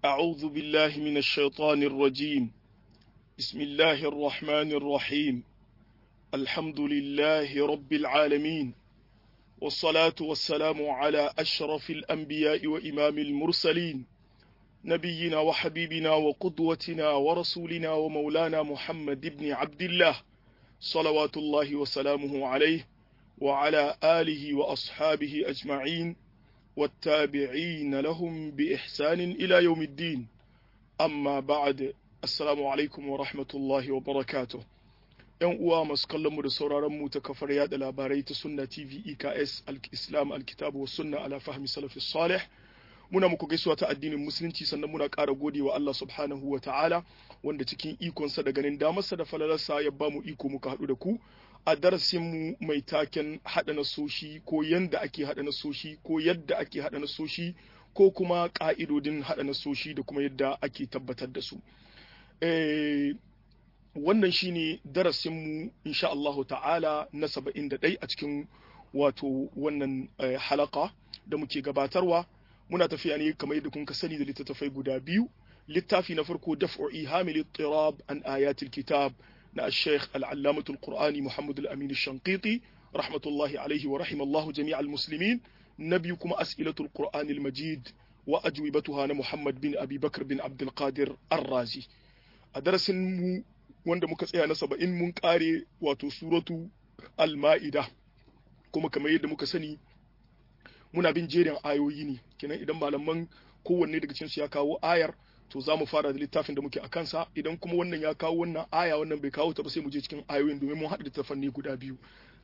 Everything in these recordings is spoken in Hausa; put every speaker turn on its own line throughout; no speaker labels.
أعوذ بالله من الشيطان الرجيم بسم الله الرحمن الرحيم الحمد لله رب العالمين والصلاة والسلام على أشرف الأنبياء وإمام المرسلين نبينا وحبيبنا وقدوتنا ورسولنا ومولانا محمد بن عبد الله صلوات الله وسلامه عليه وعلى آله وأصحابه أجمعين والتابعين لهم بإحسان إلى يوم الدين أما بعد السلام عليكم ورحمة الله وبركاته ‘Yan uwa masu kallonmu da sauraronmu ta kafar yada labarai ta Sunna TV EKS Al-Islam Al-Kitabu wa Sunna ala fahmi salafi salih muna muku gaisuwa ta addinin musulunci sannan muna ƙara gode wa Allah subhanahu wa ta'ala wanda cikin ikonsa da ganin damarsa da falalarsa ya ba mu iko muka haɗu da ku a darasinmu mai taken haɗa nasoshi ko yanda ake haɗa nasoshi ko yadda ake haɗa nasoshi ko kuma ƙa'idodin haɗa nasoshi da kuma yadda ake tabbatar da su. wannan shine darasinmu insha Allah ta'ala na saba'in da ɗai a cikin wato wannan halaka da muke gabatarwa muna tafiya ne kamar yadda kun ka sani da littattafai guda biyu littafi na farko daf'u ihamil tirab an ayatil kitab na al-sheikh al-allamatul qur'ani muhammad al-amin shanqiti rahmatullahi alaihi wa rahimallahu jami'al muslimin na biyu kuma as'ilatul qur'anil majid wa ajwibatuha na muhammad bin abi bakr bin abdul qadir ar-razi a darasin mu wanda muka tsaya na saba'in mun kare wato suratu al-ma'ida kuma kamar yadda muka sani muna bin jerin ayoyi ne kenan idan malaman kowanne daga cikinsu ya kawo ayar to za mu fara da littafin da muke a kansa idan kuma wannan ya kawo wannan aya wannan bai kawo ta ba sai mu je cikin ayoyin domin mun haɗa littafan ne guda biyu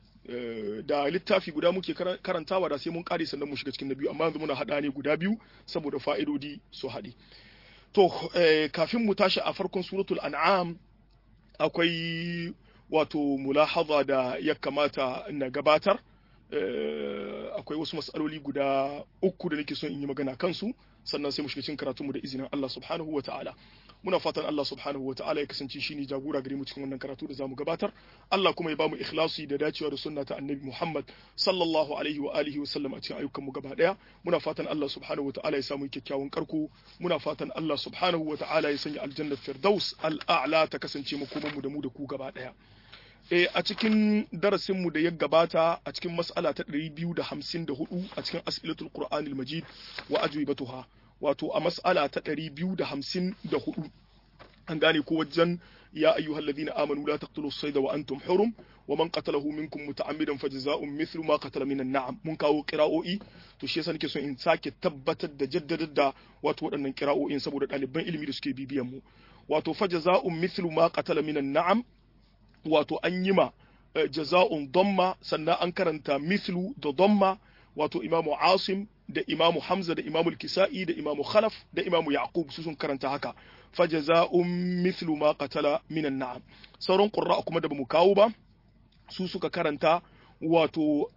da littafi guda muke karantawa da sai mun kare sannan mu shiga cikin na biyu amma yanzu muna haɗa ne guda biyu saboda fa'idodi su haɗe to kafin mu tashi a farkon suratul an'am akwai wato mulahaza da ya kamata na gabatar akwai wasu matsaloli guda uku da nake son in yi magana kansu sannan sai mu shiga cikin karatunmu da izinin Allah subhanahu wa ta'ala muna fatan Allah subhanahu wa ta'ala ya kasance shine jagora gare mu cikin wannan karatu da zamu gabatar Allah kuma ya bamu ikhlasi da dacewa da sunna ta Annabi Muhammad sallallahu alaihi wa alihi wa sallam a cikin ayyukan mu gaba daya muna fatan Allah subhanahu wa ta'ala ya samu kyakkyawan karko muna fatan Allah subhanahu wa ta'ala ya sanya aljanna firdaus al'a'la ta kasance makoman mu da mu da ku gaba daya E, a cikin darasinmu da ya gabata a cikin mas'ala ta 254 a cikin as'ilatul Qur'anil Majid wa ajwibatuha wato a mas'ala ta 254 an gane ko wajen ya ayyuhal ladina amanu la taqtulu as-sayda wa antum hurum wa man qatalahu minkum muta'ammidan fajza'un mithlu ma qatala minan na'am mun kawo qira'o'i to shi yasa nake so in sake tabbatar da jaddadar da wato waɗannan qira'o'in saboda ɗaliban ilimi da suke bibiyan mu wato fajza'un mithlu ma qatala minan na'am wato an yi ma jaza'un domma sannan an karanta mithlu da domma wato imamu asim da imamu hamza da imamu kisa'i da imamu khalaf da imamu yaqub su sun karanta haka fajaza'un mithlu ma qatala minan na'am sauran qurra kuma da bamu kawo ba su suka karanta wato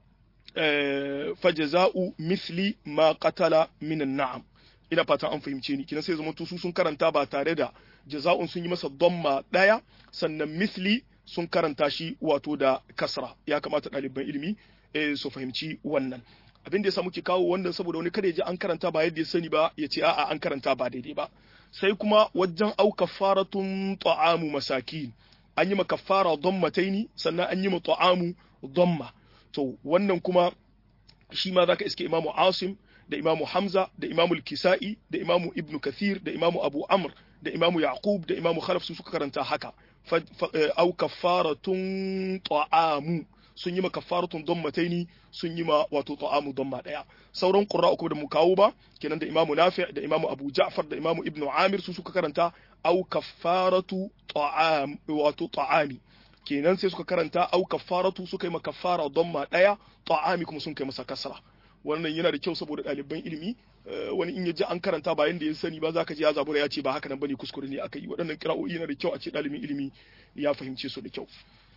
fajaza'u mithli ma qatala minan na'am ina fatan an fahimce ni kina sai zama su sun karanta ba tare da jaza'un sun yi masa domma daya sannan misli sun karanta shi wato da kasra ya kamata ɗaliban ilimi su fahimci wannan abin da ya muke kawo wannan saboda wani kada ya ji an karanta ba yadda ya sani ba ya ce a'a an karanta ba daidai ba sai kuma wajen au kafaratun ta'amu masakin an yi ma kafara dammataini sannan an yi ma ta'amu damma to wannan kuma shi ma zaka iske imamu asim da imamu hamza da imamu kisa'i da imamu ibnu kathir da imamu abu amr da imamu yaqub da imamu khalaf su suka karanta haka au kafaratun ta'amu sun yi ma kafaratun dammataini sun yi ma wato ta'amu damma daya sauran qurra uku da mu kawo ba kenan da imamu nafi' da imamu abu ja'far da imamu ibnu amir su suka karanta au kafaratu ta'am wato ta'ami kenan sai suka karanta au kafaratu suka yi ma kafara damma daya ta'ami kuma sun kai masa kasra wannan yana da kyau saboda ɗaliban ilimi wani in ya ji an karanta ba yanda ya sani ba za ka ji ya zabura ya ce ba haka nan bane kuskure ne aka yi waɗannan kira'o'i yana da kyau a ce ɗalibin ilimi ya fahimce su da kyau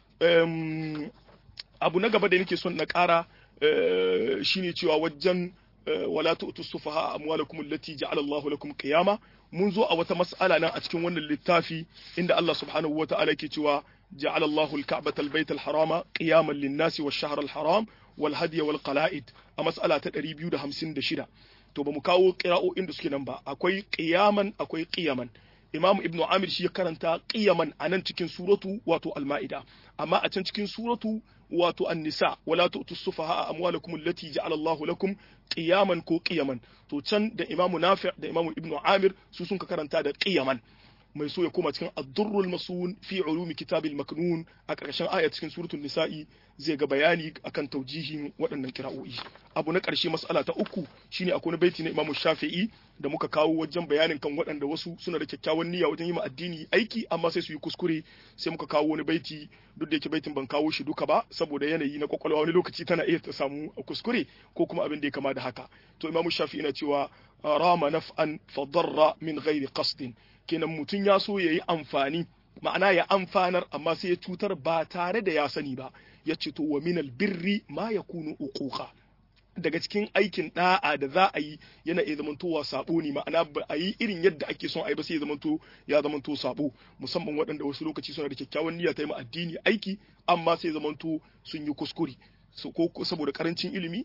abu na gaba da nake son na ƙara shine cewa wajen wala tu'tu sufaha amwalakum allati ja'ala Allahu lakum qiyama mun zo a wata mas'ala nan a cikin wannan littafi inda Allah subhanahu wa ta'ala yake cewa ja'ala Allahu al-ka'bata al-bayta al-harama qiyaman lin-nasi wash-shahra al-haram wal hadiya wal qala'id a mas'ala ta 256 to ba mu kawo qira'o'in da suke nan ba akwai qiyaman akwai qiyaman Imam Ibn Amir shi ya karanta qiyaman a nan cikin suratu wato Al-Ma'ida amma a can cikin suratu wato An-Nisa wala tu'tu sufaha amwalakum allati ja'ala Allahu lakum qiyaman ko qiyaman to can da Imam Nafi' da Imam Ibn Amir su sun ka karanta da qiyaman mai so ya koma cikin ad-durrul masun fi ulumi kitabil maknun a ƙarshen aya cikin suratul nisa'i zai ga bayani akan taujihin waɗannan kira'o'i abu na ƙarshe mas'ala ta uku shine akwai baiti na Imam Shafi'i da muka kawo wajen bayanin kan waɗanda wasu suna da kyakkyawan niyya wajen yi ma addini aiki amma sai su yi kuskure sai muka kawo wani baiti duk da yake baitin ban kawo shi duka ba saboda yanayi na kwakwalwa wani lokaci tana iya ta samu kuskure ko kuma abin da ya kama da haka to Imam Shafi'i na cewa rama naf'an fadarra min ghairi qasdin kenan mutum ya so ya yi amfani ma'ana ya amfanar amma sai ya cutar ba tare da ya sani ba ya ce to wa minal birri ma ya kunu uquqa daga cikin aikin da'a da za a yi yana iya zamantowa sabo ne ma'ana ba a yi irin yadda ake son a yi ba sai ya zamanto ya zamanto sabo musamman waɗanda wasu lokaci suna da kyakkyawan niyya ta yi ma addini aiki amma sai zamanto sun yi kuskure ko saboda karancin ilimi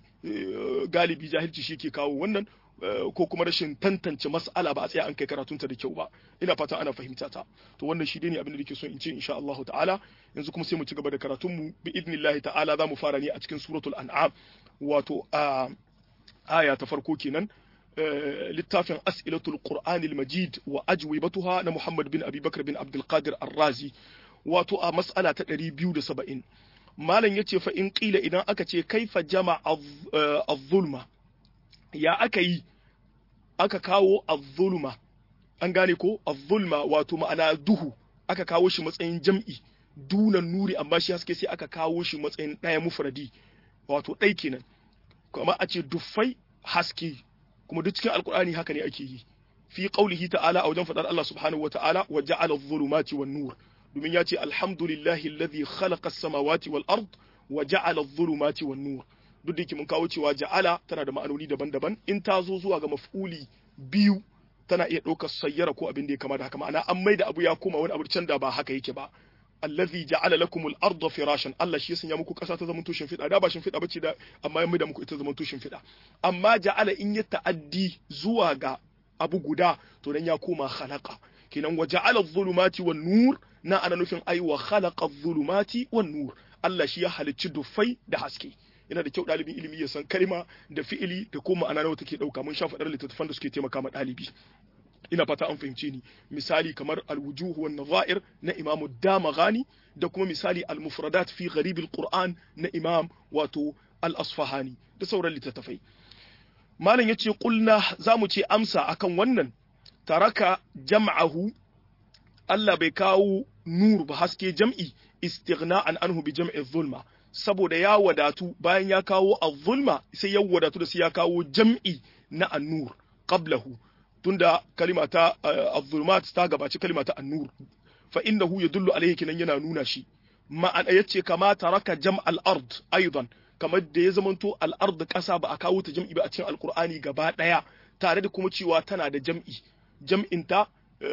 galibi jahilci shi ke kawo wannan ko kuma rashin tantance mas'ala ba a tsaya an kai karatunta da kyau ba ina fatan ana fahimta ta to wannan shi ne abin da nake so in ce insha Allah ta'ala yanzu kuma sai mu ci gaba da karatun mu bi idnillahi ta'ala za mu fara ne a cikin suratul an'am wato a aya ta farko kenan littafin as'ilatul qur'anil majid wa ajwibatuha na Muhammad bin Abi Bakr bin Abdul Qadir Ar-Razi wato a mas'ala ta 270 malam yace fa in qila idan aka ce kaifa jama'a az-zulma ya aka yi aka kawo az-zulma an gane ko az-zulma wato ma'ana duhu aka kawo shi matsayin jam'i dunan nuri amma shi haske sai aka kawo shi matsayin ɗaya mufradi wato ɗai kenan kuma a ce duffai haske kuma duk cikin alkur'ani haka ne ake yi fi qaulihi ta'ala a wajen fadar Allah subhanahu wa ta'ala wa ja'ala adh-dhulumati wan nur domin ya ce alhamdulillahi alladhi khalaqa as-samawati wal ard wa ja'ala adh-dhulumati wan nur duk da yake mun kawo cewa ja'ala tana da ma'anoni daban-daban in ta zo zuwa ga maf'uli biyu tana iya ɗaukar sayyara ko abin da ya kama da haka ma'ana an maida abu ya koma wani abu can da ba haka yake ba allazi ja'ala lakum al-ardha firashan Allah shi ya sanya muku kasa ta zaman tushin fida da ba shin fida bace da amma ya maida muku ita zaman tushin fida amma ja'ala in ya ta'addi zuwa ga abu guda to dan ya koma khalaqa kenan wa ja'ala adh-dhulumati wan nur na ana nufin ai wa khalaqa adh-dhulumati wan nur Allah shi ya halicci dufai da haske yana da kyau ɗalibin ilimi ya san kalma da fi'ili da kuma ma'ana nawa take ɗauka mun sha faɗar littattafan da suke taimaka ma ɗalibi ina fata an fahimce ni misali kamar al-wujuh wan nadha'ir na Imam Damaghani da kuma misali al-mufradat fi gharib al-Qur'an na Imam wato al-Asfahani da sauran littattafai malam yace qulna zamu ce amsa akan wannan taraka jam'ahu Allah bai kawo nur ba haske jam'i istighna'an anhu bi jam'i zulma saboda ya wadatu bayan ya kawo az-zulma sai ya wadatu da sai ya kawo jam'i na an-nur qablahu tunda kalima ta az-zulumat ta gabaci kalima ta an-nur fa innahu yadullu alayhi kinan yana nuna shi ma'ana yace kama taraka jam' al-ard aidan kamar da ya zamanto al-ard kasa ba a kawo ta jam'i ba a cikin alqur'ani gaba daya tare da kuma cewa tana da jam'i jam'in ta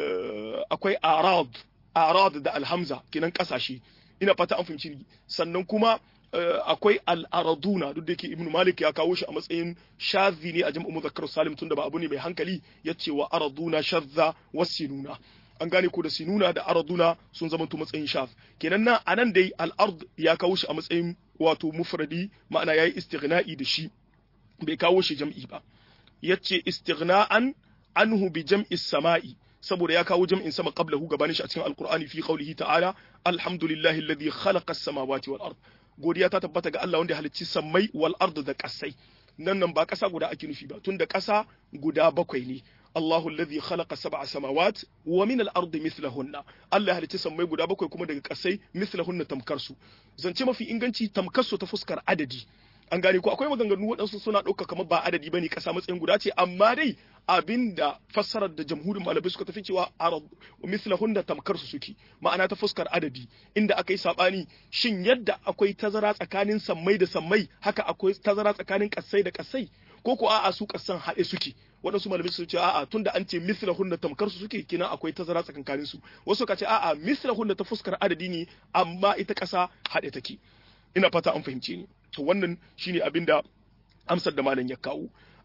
akwai arad arad da alhamza kinan kasashe ina fata an fahimci sannan kuma akwai al'araduna duk da yake ibnu malik ya kawo shi a matsayin shazi ne a jam'u muzakkar salim tunda ba abu ne mai hankali ya ce wa araduna shazza wasinuna an gane ko da sinuna da araduna sun zama to matsayin shaz kenan nan anan dai al'ard ya kawo shi a matsayin wato mufradi ma'ana yayi istighna'i da shi bai kawo shi jam'i ba yace istighna'an anhu bi jam'i sama'i saboda ya kawo jam'in sama qablahu gabanin shi a cikin alqur'ani fi qawlihi ta'ala alhamdulillahi alladhi khalaqa as-samawati wal ard godiya ta tabbata ga Allah wanda ya halicci sammai wal ard da kasai nan nan ba kasa guda ake nufi ba tunda kasa guda bakwai ne Allahu alladhi khalaqa sab'a samawat wa min al-ardi mithlahunna Allah ya halicci sammai guda bakwai kuma daga kasai mithlahunna tamkar su zance mafi inganci tamkar su ta fuskar adadi an gane ko akwai maganganu waɗansu suna ɗauka kamar ba adadi bane ƙasa matsayin guda ce amma dai abinda fassarar da jamhurin malamai suka tafi cewa arab mislahunna tamkar su suke ma'ana ta fuskar adadi inda aka yi sabani shin yadda akwai tazara tsakanin sammai da sammai haka akwai tazara tsakanin ƙasai da ƙasai ko ko a'a su ƙasan haɗe suke waɗansu malamai su ce a'a tunda an ce mislahunna tamkar su suke kina akwai tazara tsakanin su wasu ka ce a'a mislahunna ta fuskar adadi ne amma ita ƙasa haɗe take ina fata an fahimce ni to wannan shine abin da amsar da malam ya kawo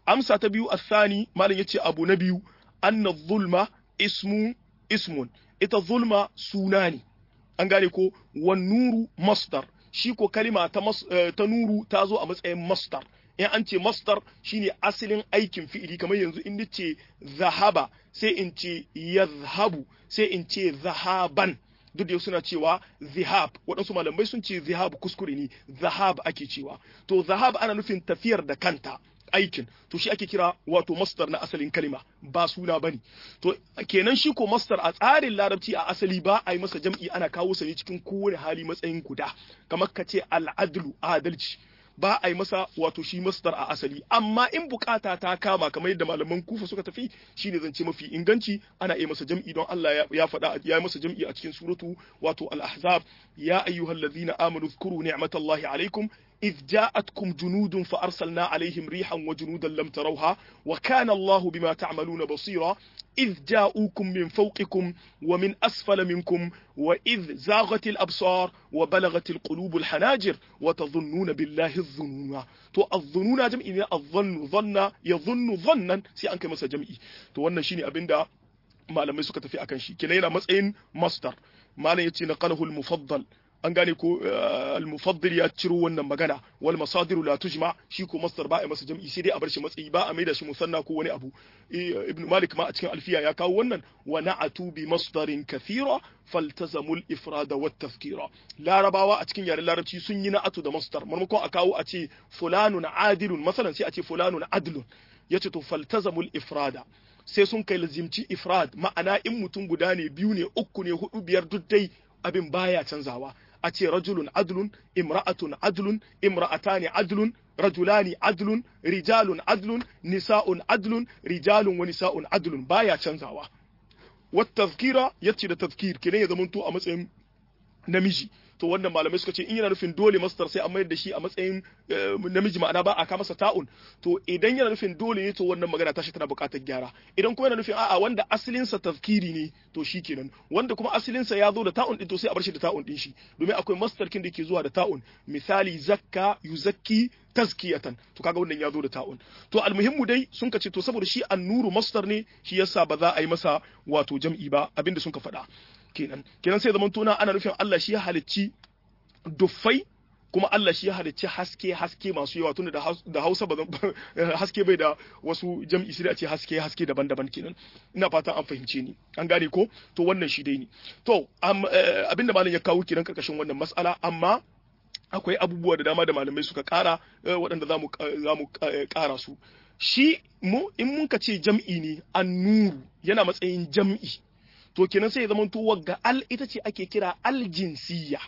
amsa ta biyu athani malam yace abu na biyu anna zulma ismu ismun ita zulma suna ne an gane ko wan nuru masdar shi ko kalima ta ta nuru ta zo a matsayin masdar in an ce masdar shine asalin aikin fi'ili kamar yanzu in ce zahaba sai in ce yazhabu sai in ce zahaban duk da suna cewa zihab waɗansu malamai sun ce zihab kuskure ne zahab ake cewa to zahab ana nufin tafiyar da kanta aikin to shi ake kira wato masdar na asalin kalima ba suna bane to kenan shi ko masdar a tsarin larabci a asali ba a yi masa jam'i ana kawo sa ne cikin kowane hali matsayin guda kamar ka ce al'adlu adalci ba a yi masa wato shi masdar a asali amma in bukata ta kama kamar yadda malaman kufa suka tafi shine zance mafi inganci ana yi masa jam'i don Allah ya faɗa ya yi masa jam'i a cikin suratu wato al-ahzab ya ayyuhallazina amanu dhkuru ni'matallahi alaikum إذ جاءتكم جنود فأرسلنا عليهم ريحا وجنودا لم تروها وكان الله بما تعملون بصيرا إذ جاءوكم من فوقكم ومن أسفل منكم وإذ زاغت الأبصار وبلغت القلوب الحناجر وتظنون بالله الظنون تو الظنون جمع الظن ظن يظن ظنا سي أنك مسا جمعي تو wannan shine abinda malamai suka tafi akan shi kina yana matsayin masdar malam yace naqalahu al-mufaddal an gane ko al-mufaddil ya ciro wannan magana wal masadiru la tujma shi ko masdar ba a masa jam'i sai dai a bar shi matsayi ba a maida shi musanna ko wani abu ibn malik ma a cikin alfiya ya kawo wannan wa na'atu bi masdarin kathira faltazamu al-ifrada wat tafkira larabawa a cikin yaren larabci sun yi na'atu da masdar maimakon a kawo a ce fulanun adilun masalan sai a ce fulanun adlun yace to faltazamu al-ifrada sai sun kai lazimci ifrad ma'ana in mutum guda ne biyu ne uku ne hudu biyar duk dai abin baya canzawa a ce rajulun adlun imra'atun adlun imra'atani adlun rajulani adlun rijalun adlun nisa'un adlun rijalun wa nisa'un adlun baya canzawa wat tazkira yace da tazkir kenan ya zamanto a matsayin namiji to wannan malamai suka ce in yana nufin dole mastar sai a mayar da shi a matsayin namiji ma'ana ba a ka masa ta'un to idan yana nufin dole ne to wannan magana tashi tana buƙatar gyara idan kuma yana nufin a'a wanda asalinsa tazkiri ne to shi kenan wanda kuma asalinsa ya zo da ta'un din to sai a bar shi da ta'un din shi domin akwai mastar kin da ke zuwa da ta'un misali zakka yuzakki tazkiyatan to kaga wannan ya zo da ta'un to almuhimmu dai sun ka ce to saboda shi annuru mastar ne shi yasa ba za a yi masa wato jam'i ba abinda sun ka faɗa kenan kenan sai zaman tuna ana nufin Allah shi ya halicci duffai kuma Allah shi ya halicci haske haske masu yawa tunda da Hausa ba haske bai da wasu jam'i sai a ce haske haske daban-daban kenan ina fatan an fahimce ni an gane ko to wannan shi dai ne to abinda malam ya kawo kenan karkashin wannan mas'ala amma akwai abubuwa da dama da malamai suka kara waɗanda za mu kara su shi mu in mun ka ce jam'i ne annuru yana matsayin jam'i to kenan sai ya zama to wagga al ita ce ake kira aljinsiyya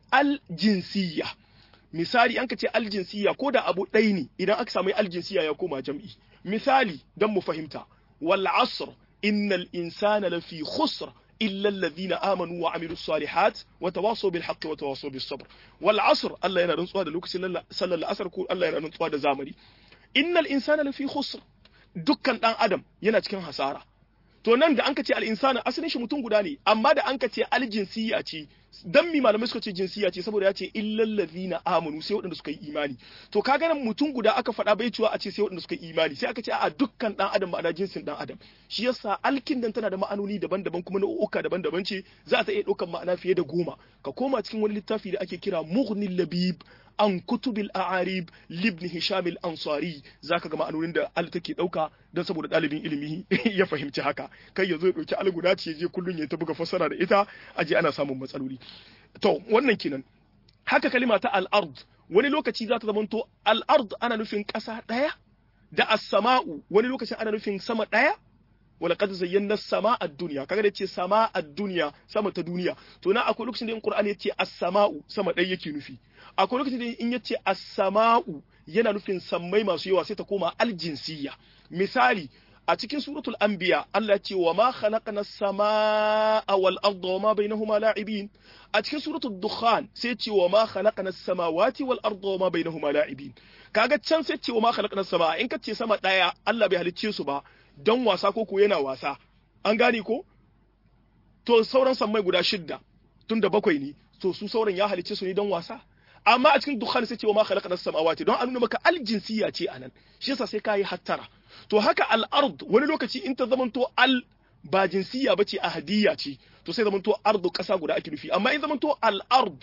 aljinsiyya misali an ka ce aljinsiyya ko da abu ɗai ne idan aka samu aljinsiyya ya koma jam'i misali don mu fahimta wal asr innal insana lafi khusr illa alladhina amanu wa amilus salihat wa tawasaw bil haqqi wa tawasaw bis sabr wal asr Allah yana rantsuwa da lokacin sallar asr ko Allah yana rantsuwa da zamani innal insana lafi khusr dukkan dan adam yana cikin hasara to nan da an ka ce al'insana asalin shi mutum guda ne amma da an ka ce aljinsiya ce dan mi malamai suka ce jinsiya ce saboda ya ce illal ladina amanu sai waɗanda suka yi imani to ka ganin mutum guda aka faɗa bai cewa a ce sai waɗanda suka yi imani sai aka ce a dukkan dan adam ma'ana jinsin dan adam shi yasa alkin dan tana da ma'anoni daban-daban kuma nau'uka daban-daban ce za ta iya ɗaukan ma'ana fiye da goma ka koma cikin wani littafi da ake kira mughnil labib an kutubil a'arib libni hisham al-ansari zaka ga ma'anonin da al take dauka don saboda dalibin ilimi ya fahimci haka kai yazo ya dauki al guda ce je kullun ya ta buga fassara da ita aje ana samun matsaloli to wannan kenan haka kalima ta al-ard wani lokaci za ta zamanto al-ard ana nufin ƙasa ɗaya da as-sama'u wani lokacin ana nufin sama ɗaya ولقد زينا السماء الدنيا kaga da yace sama ad-dunya sama ta duniya to na akwai lokacin da in Qur'ani yace as-sama'u sama dai yake nufi akwai lokacin da in yace as-sama'u yana nufin sammai masu yawa sai ta koma al-jinsiyya misali a cikin suratul anbiya Allah ce wa ma khalaqna as-samaa wal arda wa ma bainahuma la'ibin a cikin suratul dukhan sai ce wa ma khalaqna as-samawati wal arda wa ma bainahuma la'ibin kaga can sai ce wa ma khalaqna as-samaa in kace sama daya Allah bai halicce su ba don wasa ko ko yana wasa an gane ko to sauran sammai guda shidda tun da bakwai ne to su sauran ya halicce su ne don wasa amma a cikin dukhan sai ce wa ma khalaqna samawati don a nuna maka aljinsiya ce anan shi yasa sai kai hattara to haka al-ard wani lokaci in ta zamanto al ba jinsiya bace ahadiyya ce to sai zamanto ardu kasa guda ake nufi amma in zamanto al-ard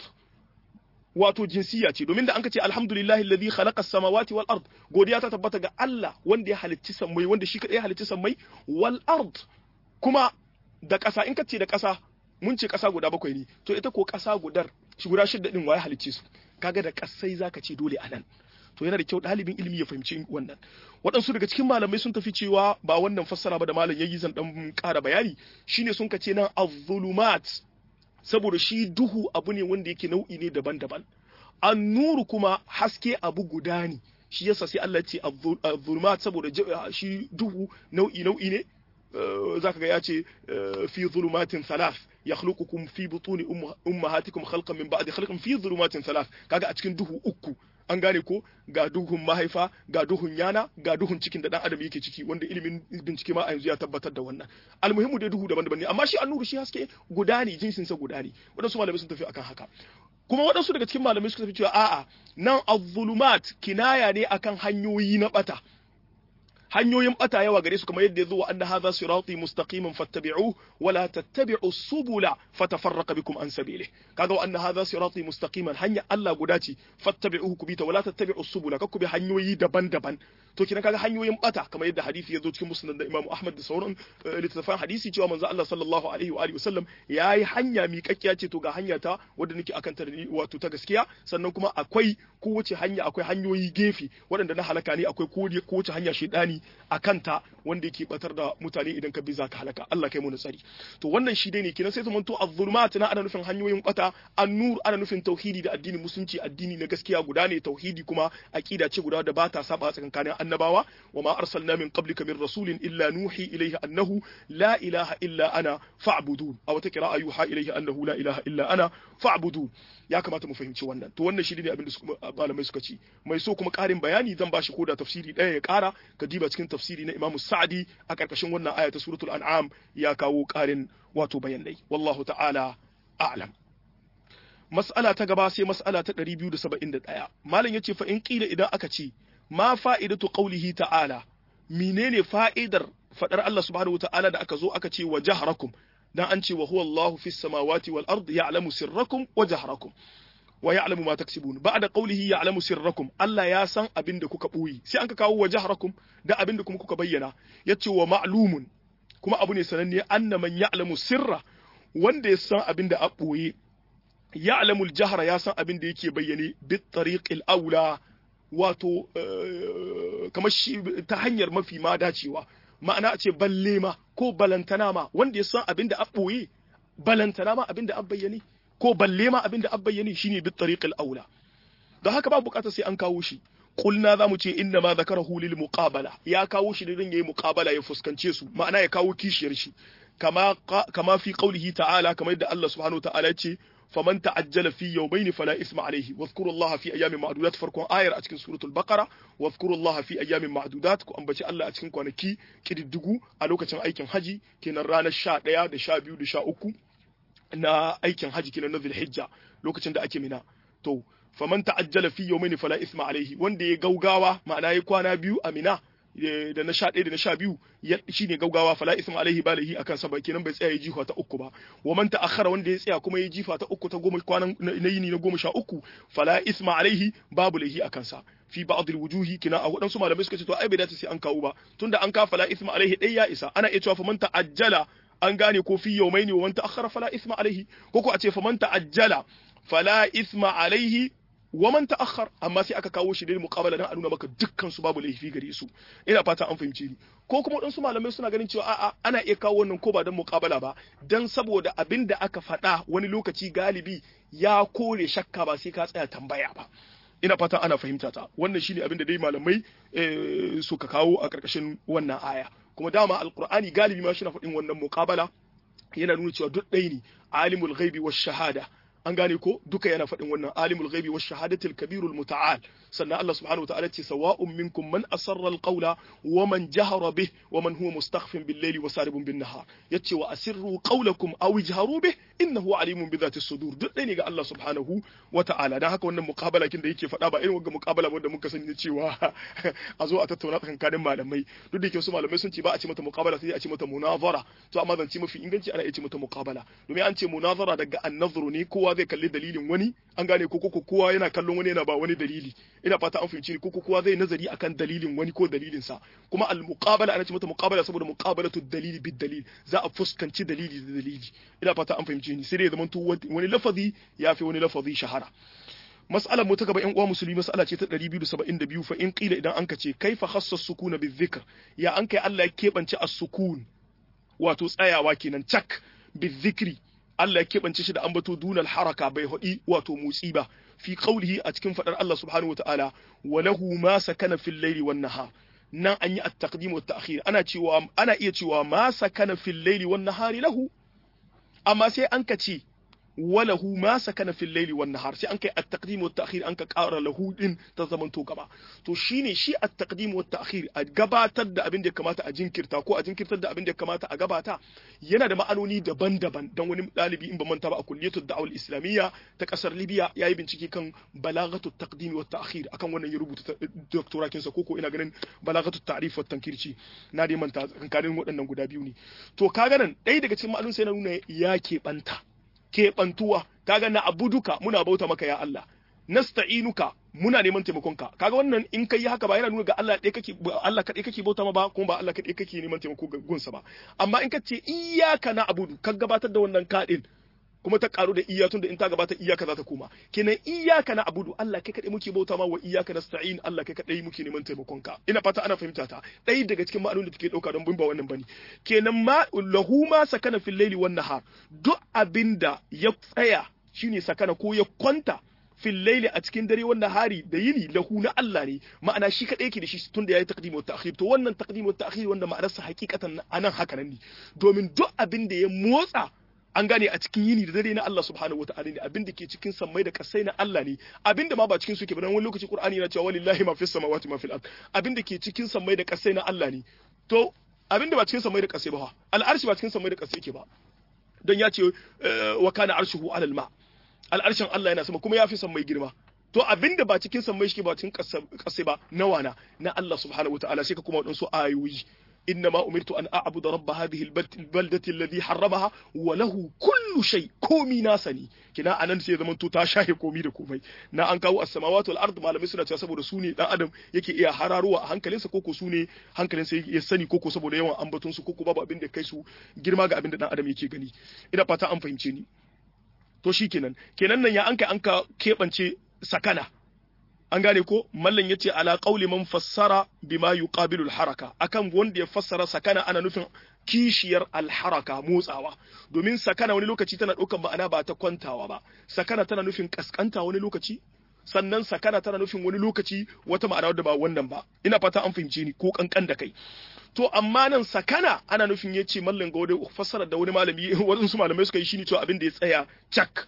wato jinsiya ce domin da an ka ce alhamdulillahi alladhi khalaqa as-samawati wal ard godiya ta tabbata ga Allah wanda ya halicci sammai wanda shi kadai ya halicci sammai wal ard kuma da ƙasa in ka ce da ƙasa mun ce ƙasa guda bakwai ne to ita ko ƙasa gudar shi guda shidda din waye halicce su kaga da ƙasai zaka ce dole anan to yana da kyau ɗalibin ilimi ya fahimci wannan waɗansu daga cikin malamai sun tafi cewa ba wannan fassara ba da malam yayi zan dan ƙara bayani shine sun kace nan az-zulumat saboda shi duhu abu ne wanda yake nau'i ne daban-daban an-nuru kuma haske abu guda ne shi yasa sai Allah ce az-zulumat saboda shi duhu nau'i nau'i ne zaka ga ya ce fi zulumatin thalath yakhluqukum fi butuni ummahatikum khalqan min ba'di khalqin fi zulumatin thalath kaga a cikin duhu uku an gane ko ga duhun mahaifa ga duhun yana ga duhun cikin da dan adam yake ciki wanda ilimin bincike ma a yanzu ya tabbatar da wannan almuhimmu dai duhu daban-daban ne amma shi annuru shi haske guda ne jinsin sa guda ne wadansu malamai sun tafi akan haka kuma wadansu daga cikin malamai suka tafi cewa a'a nan az-zulumat kinaya ne akan hanyoyi na bata hanyoyin bata yawa gare su kamar yadda ya zo wa anna hadha sirati mustaqiman fattabi'uhu wa la tattabi'u subula fatafarraqa bikum an sabili kaga wa anna hadha sirati mustaqiman hanya Allah guda ce fattabi'uhu ku bita wa la tattabi'u subula kakku bi hanyoyi daban-daban to kina kaga hanyoyin bata kamar yadda hadisi ya zo cikin musnad da Imam Ahmad da sauran littattafan hadisi cewa manzo Allah sallallahu alaihi wa alihi wasallam yayi hanya miƙakkiya ce to ga hanya ta wadda nake akan ta wato ta gaskiya sannan kuma akwai kowace hanya akwai hanyoyi gefe waɗanda na halaka ne akwai kowace hanya shedani a kanta wanda yake batar da mutane idan ka bi za ka halaka Allah kai mu tsari to wannan shi dai ne kenan sai zamanto az-zulumat na ana nufin hanyoyin bata an-nur ana nufin tauhidi da addinin musulunci addini na gaskiya guda ne tauhidi kuma aqida ce guda da ba ta saba tsakankanin annabawa wa ma arsalna min qablika min rasulin illa nuhi ilayhi annahu la ilaha illa ana fa'budun aw ta qira'a yuha ilayhi annahu la ilaha illa ana fa'budun ya kamata mu fahimci wannan to wannan shi ne abin da malamai suka ci mai so kuma karin bayani zan bashi koda tafsiri ɗaya ya ƙara ka diba cikin tafsiri na Imam Sa'di a ƙarƙashin wannan aya ta suratul an'am ya kawo ƙarin wato bayanai wallahu ta'ala a'lam mas'ala ta gaba sai mas'ala ta 271 malam yace fa in qila idan aka ce ma fa'idatu qawlihi ta'ala menene fa'idar fadar Allah subhanahu wa ta'ala da aka zo aka ce wa jahrakum dan an ce wa huwa Allahu fis samawati wal ard ya'lamu sirrakum wa jahrakum wa ya'lamu ma taksibun ba'da qawlihi ya'lamu sirrakum Allah ya san abin da kuka boye sai an ka kawo wa jahrakum da abin da kuma kuka bayyana yace wa ma'lumun kuma abu ne sananne anna man ya'lamu sirra wanda ya san abin da a boye ya'lamu al-jahra ya san abin da yake bayyane bit tariqil aula wato kamar shi ta hanyar mafi ma dacewa ma'ana a ce balle ma ko balantana ma wanda ya san abin da a ɓoye balantana ma abin da a bayyane ko balle ma abin da a bayyane shine bi tariqil aula don haka ba bukatar sai an kawo shi kulna zamu ce inna ma zakarahu lil muqabala ya kawo shi din yayi muqabala ya fuskance su ma'ana ya kawo kishiyar shi kama kama fi qaulihi ta'ala kamar yadda Allah subhanahu wa ta'ala ya ce faman ta'ajjala fi yawmayn fala isma alayhi wadhkuru Allah fi ayamin ma'dudat farkon ayar a cikin suratul baqara wadhkuru Allah fi ayamin ma'dudat ku ambaci Allah a cikin kwanaki kididdigu a lokacin aikin haji kenan ranar 11 da 12 da 13 na aikin haji kenan na Zulhijja lokacin da ake mina to faman ta'ajjala fi yawmayn fala isma alayhi wanda ya gaugawa ma'ana ya kwana biyu a mina da na sha ɗaya da na sha biyu shi ne gaugawa fala isma alaihi balahi akan sa ba kenan bai tsaya ya jifa ta uku ba wa man ta'akhkhara wanda ya tsaya kuma ya jifa ta uku ta goma kwanan na yini na goma sha uku fala isma alaihi babu lahi akan sa fi ba'd wujuhi kina a wadansu malamai suka ce to ai bai dace sai an kawo ba tunda an ka fala isma alaihi dai ya isa ana iya cewa fa man ta'ajjala an gane ko fi yawmaini wa man ta'akhkhara fala isma alaihi ko ko a ce fa man ta'ajjala fala isma alaihi wa man ta'akhkhar amma sai aka kawo shi da muqabala dan a nuna maka dukkan su babu laifi gare su ina fata an fahimce ni ko kuma wadansu malamai suna ganin cewa a'a ana iya kawo wannan ko ba dan muqabala ba dan saboda abin da aka faɗa wani lokaci galibi ya kore shakka ba sai ka tsaya tambaya ba ina fata ana fahimta ta wannan shine abin da dai malamai suka kawo a karkashin wannan aya kuma dama alqur'ani galibi ma shi na faɗin wannan muqabala yana nuna cewa duk ɗaya ne alimul ghaibi wash shahada an gane ko duka yana faɗin wannan alimul ghaibi wash shahadatil kabirul muta'al sannan Allah subhanahu wataala ce sawa'un minkum man asarra alqawla wa man jahara bih wa man huwa mustakhfin bil layli wa saribun bin nahar yace wa asirru qawlakum aw ijharu bih innahu alimun bi dhati sudur duk ɗaya ne ga Allah subhanahu wataala dan haka wannan muqabala kin da yake faɗa ba irin wannan muqabala wanda muka sani cewa a zo a tattauna tsakanin malamai duk da yake su malamai sun ce ba a ce mata muqabala sai a ce mata munazara to amma zance mafi inganci ana iya ce mata muqabala domin an ce munazara daga an-nazru ne kowa zai kalli dalilin wani an gane ko ko kowa yana kallon wani yana ba wani dalili ina fata an fahimci ni ko kowa zai nazari akan dalilin wani ko dalilin sa kuma al-muqabala ana ce mata muqabala saboda muqabalatu dalili bid dalil za a fuskanci dalili da dalili ina fata an fahimci ni sai dai zaman to wani lafazi ya fi wani lafazi shahara mas'alar mu ta gaba yan uwa musulmi mas'ala ce ta 272 fa in qila idan anka ce kaifa khassa sukuna bizikr ya an kai Allah ya kebance as-sukun wato tsayawa kenan cak bizikri Allah ya keɓance shi da ambato dunal haraka bai haɗi wato motsi ba fi qaulihi a cikin faɗar Allah subhanahu wataala wa lahu ma sakana fil layli wan nahar nan an yi at-taqdim wa at-ta'khir ana cewa ana iya cewa ma sakana fil layli wan nahari lahu amma sai an ka ce walahu ma sakana fil layli wan nahar sai an kai at-taqdim wa at-ta'khir an ka ƙara lahu din ta zaman to gaba to shine shi at-taqdim wa at-ta'khir a gabatar da abin da ya kamata a jinkirta ko a jinkirtar da abin da ya kamata a gabata yana da ma'anoni daban-daban dan wani dalibi in ba manta ba a kulliyatul da'wal islamiyya ta kasar Libya yayi bincike kan balagatu taqdim wa at-ta'khir akan wannan ya rubuta doctorakin sa koko ina ganin balagatu ta'rif wa tankirci na dai manta kankanin waɗannan guda biyu ne to kaga nan ɗaya daga cikin ma'anonin sai na nuna ya keɓanta keɓantuwa kaga na abuduka muna bauta maka ya Allah nasta'inuka muna neman taimakonka kaga wannan in kai haka ba yana nuna ga Allah ɗaya kake Allah kaɗai kake bauta ma ba kuma ba Allah kaɗai kake neman taimako ga gunsa ba amma in ka ce iyyaka na abudu ka gabatar da wannan kaɗin kuma ta karu da iya tun da in ta gabata iyaka za ta koma kenan iyaka na abudu Allah kai kadai muke bauta ma wa iyaka nasta'in Allah kai kadai muke neman taimakon ka ina fata ana fahimta ta ɗaya daga cikin ma'anonin da take dauka don bin ba wannan bane kenan ma lahu ma sakana fil laili wan nahar duk abinda ya tsaya shine sakana ko ya kwanta fil laili a cikin dare wannan hari da yini lahu na Allah ne ma'ana shi kadai yake da shi tun da yayi taqdim wa ta'khir to wannan taqdim wa ta'khir wanda ma'anarsa hakikatan anan haka nan ne domin duk abin da ya motsa an gane a cikin yini da dare na Allah subhanahu wataala ne abin da ke cikin sammai da kasai na Allah ne abin da ma ba cikin su ke ba dan wani lokaci Qur'ani yana cewa walillahi ma fis samawati ma fil ard abin da ke cikin sammai da kasai na Allah ne to abin da ba cikin sammai da kasai ba al'arshi ba cikin sammai da kasai ke ba don ya ce wa kana arshuhu alal ma al'arshin Allah yana sama kuma ya fi sammai girma to abin da ba cikin sammai shi ba cikin kasai ba nawa na na Allah subhanahu wataala sai ka kuma wadansu ayoyi إنما أمرت أن أعبد رب هذه البلدة الذي حرمها وله كل شيء كومي ناسني كنا أنا نسي زمن تو تاشاهي كومي da komai na an kawo as-samawati wal ard malamai suna cewa saboda su ne dan adam yake iya hararuwa a hankalinsa koko su ne hankalinsa ya sani koko saboda yawan ambaton su koko babu abin da kai su girma ga abin da dan adam yake gani ina fata an fahimce ni to shikenan kenan nan ya an kai an ka kebance sakana an gane ko mallan yace ala qauli man fassara bima yuqabilu al-haraka akan wanda ya fassara sakana ana nufin kishiyar al-haraka motsawa domin sakana wani lokaci tana ɗaukar ma'ana ba ta kwantawa ba sakana tana nufin kaskanta wani lokaci sannan sakana tana nufin wani lokaci wata ma'ana wadda ba wannan ba ina fata an fahimce ni ko kankan da kai to amma nan sakana ana nufin yace mallan ga wani fassara da wani malami wadansu malamai suka yi shine cewa abin da ya tsaya cak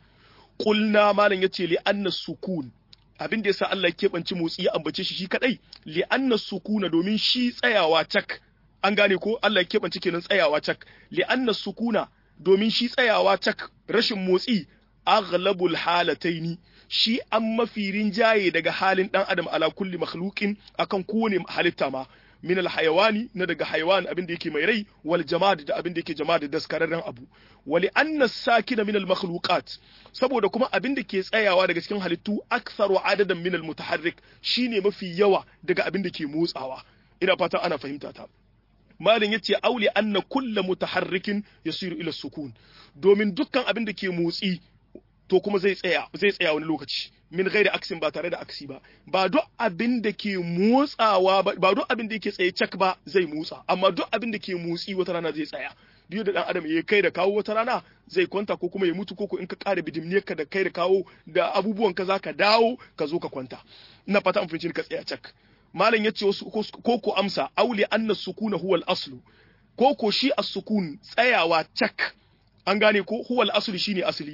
qulna malam yace li anna sukun abin da yasa Allah ya keɓance motsi ya ambace shi shi kadai li anna sukuna domin shi tsayawa cak an gane ko Allah ya keɓance kenan tsayawa cak li anna sukuna domin shi tsayawa cak rashin motsi aghlabul halataini shi an mafi rinjaye daga halin dan adam ala kulli makhluqin akan kowane halitta ma min alhayawani na daga hayawan abin da yake mai rai wal jamad da abin da yake jama'a da daskararren abu wali anna sakina min almakhluqat saboda kuma abin da ke tsayawa daga cikin halittu aktharu adadan min almutaharrik shine mafi yawa daga abin da ke motsawa ina fata ana fahimta ta malin yace auli anna kullu mutaharrikin yasiru ila sukun domin dukkan abin da ke motsi to kuma zai tsaya zai tsaya wani lokaci min gairi aksin ba tare da aksi ba ba duk abin da ke motsawa ba ba duk abin da yake tsaye cak ba zai motsa amma duk abin da ke motsi wata rana zai tsaya duk da dan adam ya kai da kawo wata rana zai kwanta ko kuma ya mutu ko in ka kare bidimniyar ka da kai da kawo da abubuwan ka zaka dawo ka zo ka kwanta ina fata an fahimci ka tsaya cak malam yace wasu ko ko amsa auli anna sukuna huwa al-aslu ko ko shi as-sukun tsayawa cak an gane ko huwa al-aslu shine asali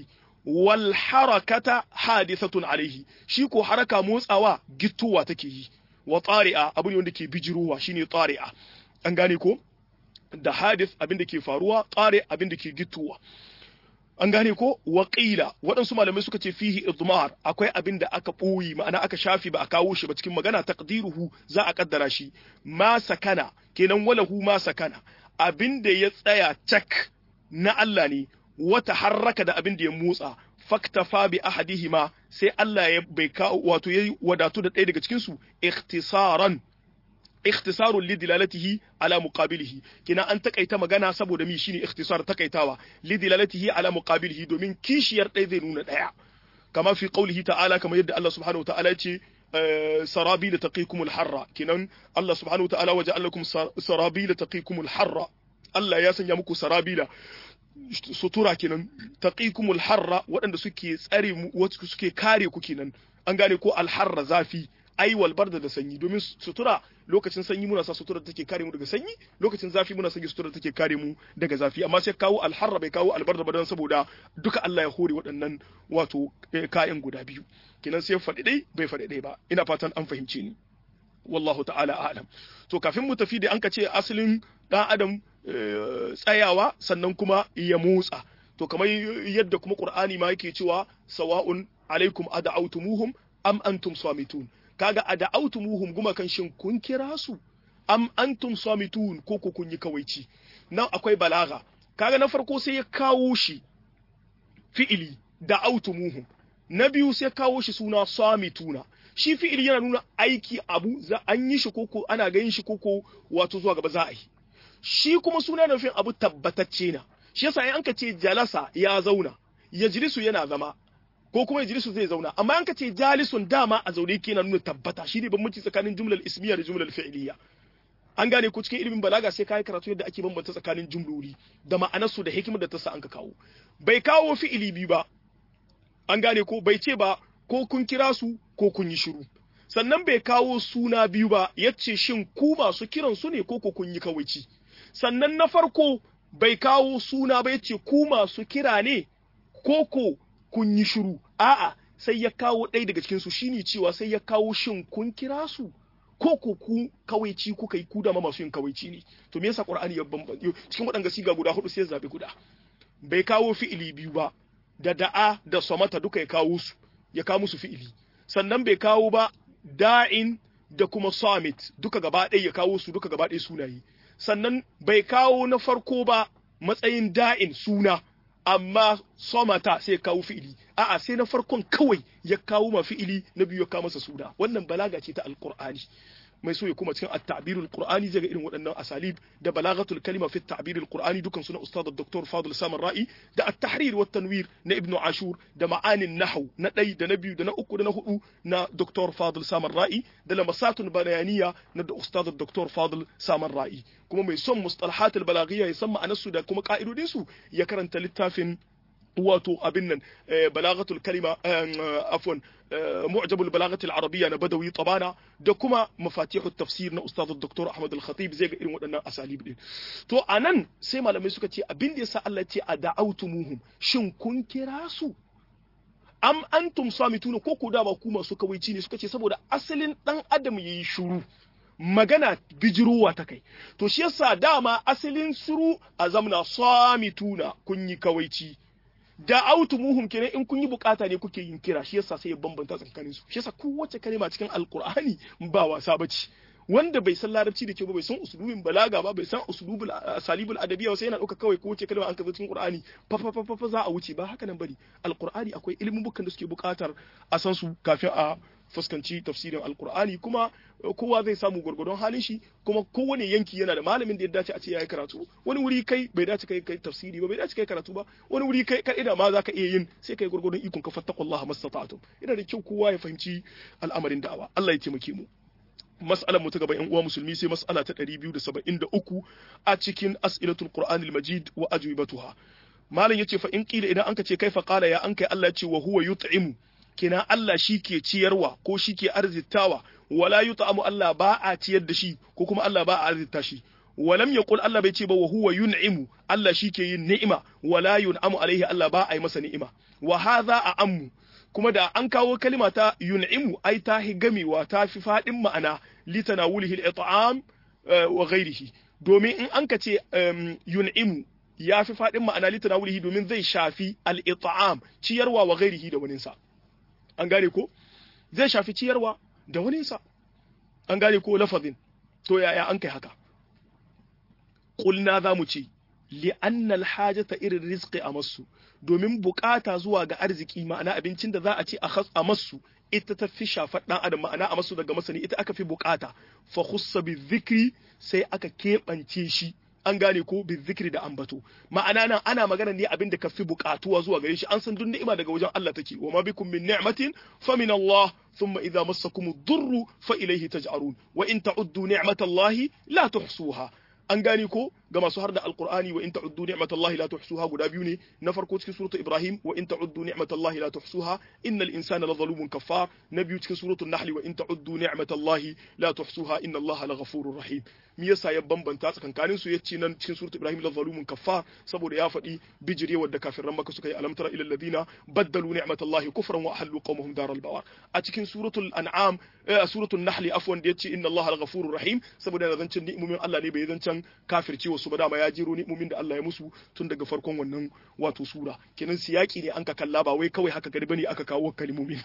wal harakata hadithatun alaihi shi ko haraka motsawa gittuwa take yi wa tsari'a abu ne wanda ke bijirowa shine tsari'a an gane ko da hadith abin da ke faruwa tsare abin da ke gittuwa an gane ko waƙila waɗansu malamai suka ce fihi idmar akwai abin da aka ɓoyi ma'ana aka shafi ba a kawo shi ba cikin magana taqdiruhu za a kaddara shi ma sakana kenan walahu ma sakana abin da ya tsaya cak na Allah ne wata harraka da abin da ya motsa faktafa bi ahadihima sai Allah ya bai kawo wato yayi wadatu da ɗaya daga cikin su ikhtisaran ikhtisarun li dilalatihi ala muqabilihi kina an takaita magana saboda mi shine ikhtisar takaitawa li dilalatihi ala muqabilihi domin kishiyar ɗaya zai nuna ɗaya kama fi qaulihi ta'ala kama yadda Allah subhanahu wa ta'ala ya ce sarabi taqikum al-harra kinan Allah subhanahu wa ta'ala waje allakum sarabi taqikum al-harra Allah ya sanya muku sarabila sutura kenan taqikumul harra waɗanda suke tsare mu wasu suke kare ku kenan an gane ko alharra zafi ai wal barda da sanyi domin sutura lokacin sanyi muna sa sutura take kare mu daga sanyi lokacin zafi muna sanya sutura take kare mu daga zafi amma sai kawo alharra bai kawo albarda ba don saboda duka Allah ya hore waɗannan wato kayan guda biyu kenan sai faɗi dai bai faɗi dai ba ina fatan an fahimce ni wallahu ta'ala a'lam to kafin mu tafi da an ka ce asalin dan adam tsayawa sannan kuma ya motsa to kamar yadda kuma qur'ani ma yake cewa sawa'un alaikum ad'autumuhum am antum samitun kaga ad'autumuhum guma kan shin kun kira su am antum samitun ko ko kun yi kawaici nan akwai balaga kaga na farko sai ya kawo shi fi'ili da'autumuhum na biyu sai kawo shi suna samituna shi fi'ili yana nuna aiki abu za an yi shi koko ana ganin shi koko wato zuwa gaba za a yi shi kuma suna nufin abu tabbatacce na shi yasa in anka ce jalasa ya zauna yajlisu yana zama ko kuma yajlisu zai zauna amma anka ce jalisun dama a zaune yake yana nuna tabbata shi ne bambanci tsakanin jumlar ismiya da jumlar fi'iliya an gane ko cikin ilimin balaga sai kai karatu yadda ake bambanta tsakanin jumloli da ma'anarsu da hikimar da ta sa anka kawo bai kawo fi'ili biyu ba an gane ko bai ce ba ko kun kira su ko kun yi shiru sannan bai kawo suna biyu ba yace shin ku masu kiran su ne ko ko kun yi kawaici sannan na farko bai kawo suna ba yace ku masu kira ne ko ko kun yi shiru a'a sai ya kawo ɗaya daga cikin su shine cewa sai ya kawo shin kun kira su ko ko ku kawaici kuka yi ku da masu yin kawaici ne to me yasa qur'ani ya bambanta cikin waɗanga siga guda hudu sai ya zabi guda bai kawo fi'ili biyu ba da da'a da samata duka ya kawo su ya kawo musu fi'ili sannan bai kawo ba da'in da kuma samit duka gaba ɗaya ya kawo su duka gaba ɗaya sunaye sannan bai kawo na farko ba matsayin da'in suna amma somata sai ya kawo fi'ili a'a sai na farkon kawai ya kawo ma fi'ili na biyu ya kawo masa suna wannan balaga ce ta alqur'ani mai so ya kuma cikin at-ta'birul qur'ani zai ga irin waɗannan asalib da balagatul kalima fi at-ta'birul qur'ani dukan su na ustad dr fadl samar ra'i da at-tahrir wa tanwir na ibn ashur da ma'anin nahw na ɗai da na biyu da na uku da na hudu na dr fadl samar ra'i da lamasatun bayaniya na da ustad dr fadl samar ra'i kuma mai son mustalahatul balaghiya ya san ma'anarsu da kuma ka'idodin su ya karanta littafin wato abin nan balagatul kalima afwan mu'jabul balagatul arabiyya na badawi tabana da kuma mafatihut tafsir na ustaz dr ahmad al-khatib zai ga irin waɗannan asalib din to anan sai malamai suka ce abin da yasa Allah ya ce ada'autumuhum shin kun kira su am antum samituna ko ko da ba ku masu kawaici ne suka ce saboda asalin dan adam yayi shuru magana bijirowa ta kai to shi yasa dama asalin suru a zamna samituna kun yi kawaici da autumuhum kenan in kun yi bukata ne kuke yin kira shi yasa sai ya bambanta tsakanin su shi yasa kowace kalma cikin alqur'ani ba wasa bace wanda bai san larabci da kyau ba bai san usulubin balaga ba bai san usulubul asalibul adabiyya sai yana dauka kawai kowace kalma an kaza cikin qur'ani fa fa fa fa za a wuce ba haka nan bari alqur'ani akwai ilimin bukan da suke bukatar a san su kafin a fuskanci tafsirin alkur'ani kuma kowa zai samu gwargwadon halin shi kuma kowane yanki yana da malamin da ya dace a ce yayi karatu wani wuri kai bai dace kai kai tafsiri ba bai dace kai karatu ba wani wuri kai kai ina ma zaka iya yin sai kai gwargwadon ikon ka fattaqullaha mastata'tum ina da kyau kowa ya fahimci al'amarin da'awa Allah ya taimake mu mas'alar mu ta gaba yan uwa musulmi sai mas'ala ta 273 a cikin as'ilatul qur'anil majid wa ajwibatuha malam yace fa in qila idan anka ce kaifa qala ya anka Allah ya ce wa huwa yut'imu kina Allah shi ke ciyarwa ko shi ke arzitawa wala yut'amu Allah ba a ciyar da shi ko kuma Allah ba a arzita shi walam yaqul Allah bai ce ba wa huwa yun'imu Allah shike yin ni'ima wala yun'amu alaihi Allah ba a yi masa ni'ima wa hadha a ammu kuma da an kawo kalima ta yun'imu ai ta hi gamewa ta fi fadin ma'ana litanawulihi al-it'am wa ghairihi domin in an ka ce yun'imu ya fi fadin ma'ana litanawulihi domin zai shafi al-it'am ciyarwa wa ghairihi da waninsa an gane ko zai shafi ciyarwa da waninsa an gane ko lafazin to yaya an kai haka kulna za mu ce li'anna alhajata irin rizqi a masu domin bukata zuwa ga arziki ma'ana abincin da za a ce a masu ita ta fi shafar dan adam ma'ana a masu daga masani ita aka fi bukata fa khussa bi dhikri sai aka keɓance shi an gane ko bi zikri da ambato ma'ana nan ana magana ne abin da ka fi bukatuwa zuwa gare shi an san duk ni'ima daga wajen Allah take wa ma bikum min ni'matin fa min Allah thumma idza massakum ad-durru fa ilayhi taj'arun wa in ta'uddu ni'matallahi la tuhsuha an gane ko ga masu har da alqur'ani wa in ta'uddu ni'matallahi la tuhsuha guda biyu ne na farko cikin suratul ibrahim wa in ta'uddu ni'matallahi la tuhsuha innal insana la zalumun kafar na biyu cikin suratul nahl wa in ta'uddu ni'matallahi la tuhsuha inna allaha la ghafurur rahim me yasa ya bambanta tsakankanin su yace nan cikin suratul ibrahim la zalumun kafar saboda ya faɗi bijirewar da kafiran maka suka yi alam tara ila alladhina baddalu ni'matallahi kufran wa ahallu qawmahum daral bawar a cikin suratul an'am suratul nahl afwan da yace inna allaha la ghafurur rahim saboda yana zancen ni'imomin Allah ne bai zancen kafirci wasu ba dama ya jiro ni'imomin da Allah ya musu tun daga farkon wannan wato sura kenan siyaki ne an ka kalla ba wai kawai haka gari bane aka kawo kalmomin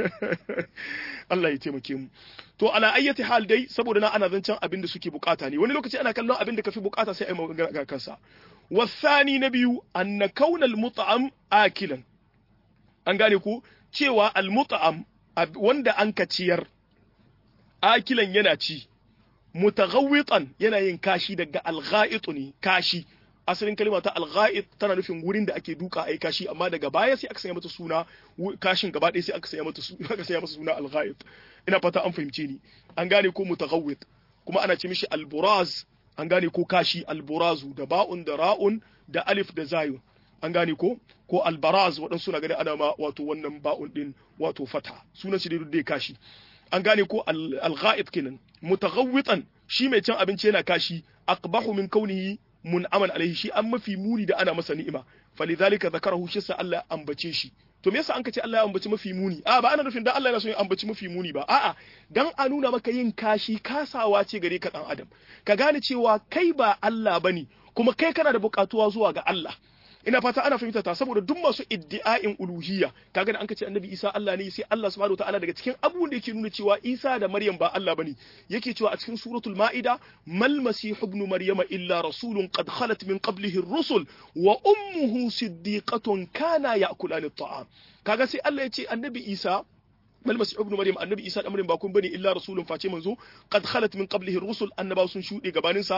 Allah ya taimake mu to ala ayyati hal dai saboda na ana zancen abin da suke bukata ne wani lokaci ana kallon abin da kafi bukata sai ai magana ga kansa wasani na biyu anna kaunal mut'am akilan an gane ku cewa al mut'am wanda an ka ciyar akilan yana ci mutaghawwitan yana yin kashi daga al-gha'it ne kashi asalin kalma ta al-gha'it tana nufin wurin da ake duka ai kashi amma daga baya sai aka sanya mata suna kashin gaba ɗaya sai aka sanya mata aka sanya masa suna al-gha'it ina fata an fahimce ni an gane ko mutaghawwit kuma ana ce mishi al-buraz an gane ko kashi al-burazu da ba'un da ra'un da alif da zayun an gane ko ko al-baraz waɗansu na gani ana ma wato wannan ba'un din wato fata sunan shi dai kashi an gane ko al-gha'it kenan mutaghawwitan shi mai cin abinci yana kashi aqbahu min kaunihi mun'aman alaihi shi an mafi muni da ana masa ni'ima falidhalika zakarahu shi sa Allah ambace shi to me yasa an kace Allah ya ambaci mafi muni a ba ana nufin dan Allah yana so ya ambaci mafi muni ba a'a dan a nuna maka yin kashi kasawa ce gare ka dan adam ka gane cewa kai ba Allah bane kuma kai kana da bukatuwa zuwa ga Allah ina fata ana fahimta ta saboda duk masu iddi'a'in uluhiyya kaga da an kace annabi Isa Allah ne sai Allah subhanahu wataala daga cikin abubuwan da yake nuna cewa Isa da Maryam ba Allah bane yake cewa a cikin suratul Ma'ida mal masih ibn maryama illa rasulun qad khalat min qablihi ar-rusul wa ummuhu siddiqatun kana ya'kulani at-ta'am kaga sai Allah ya ce annabi Isa bal masih ibn maryam annabi isa da maryam ba kun bane illa rasulun face manzo qad khalat min qablihi rusul annaba sun shude gabanin sa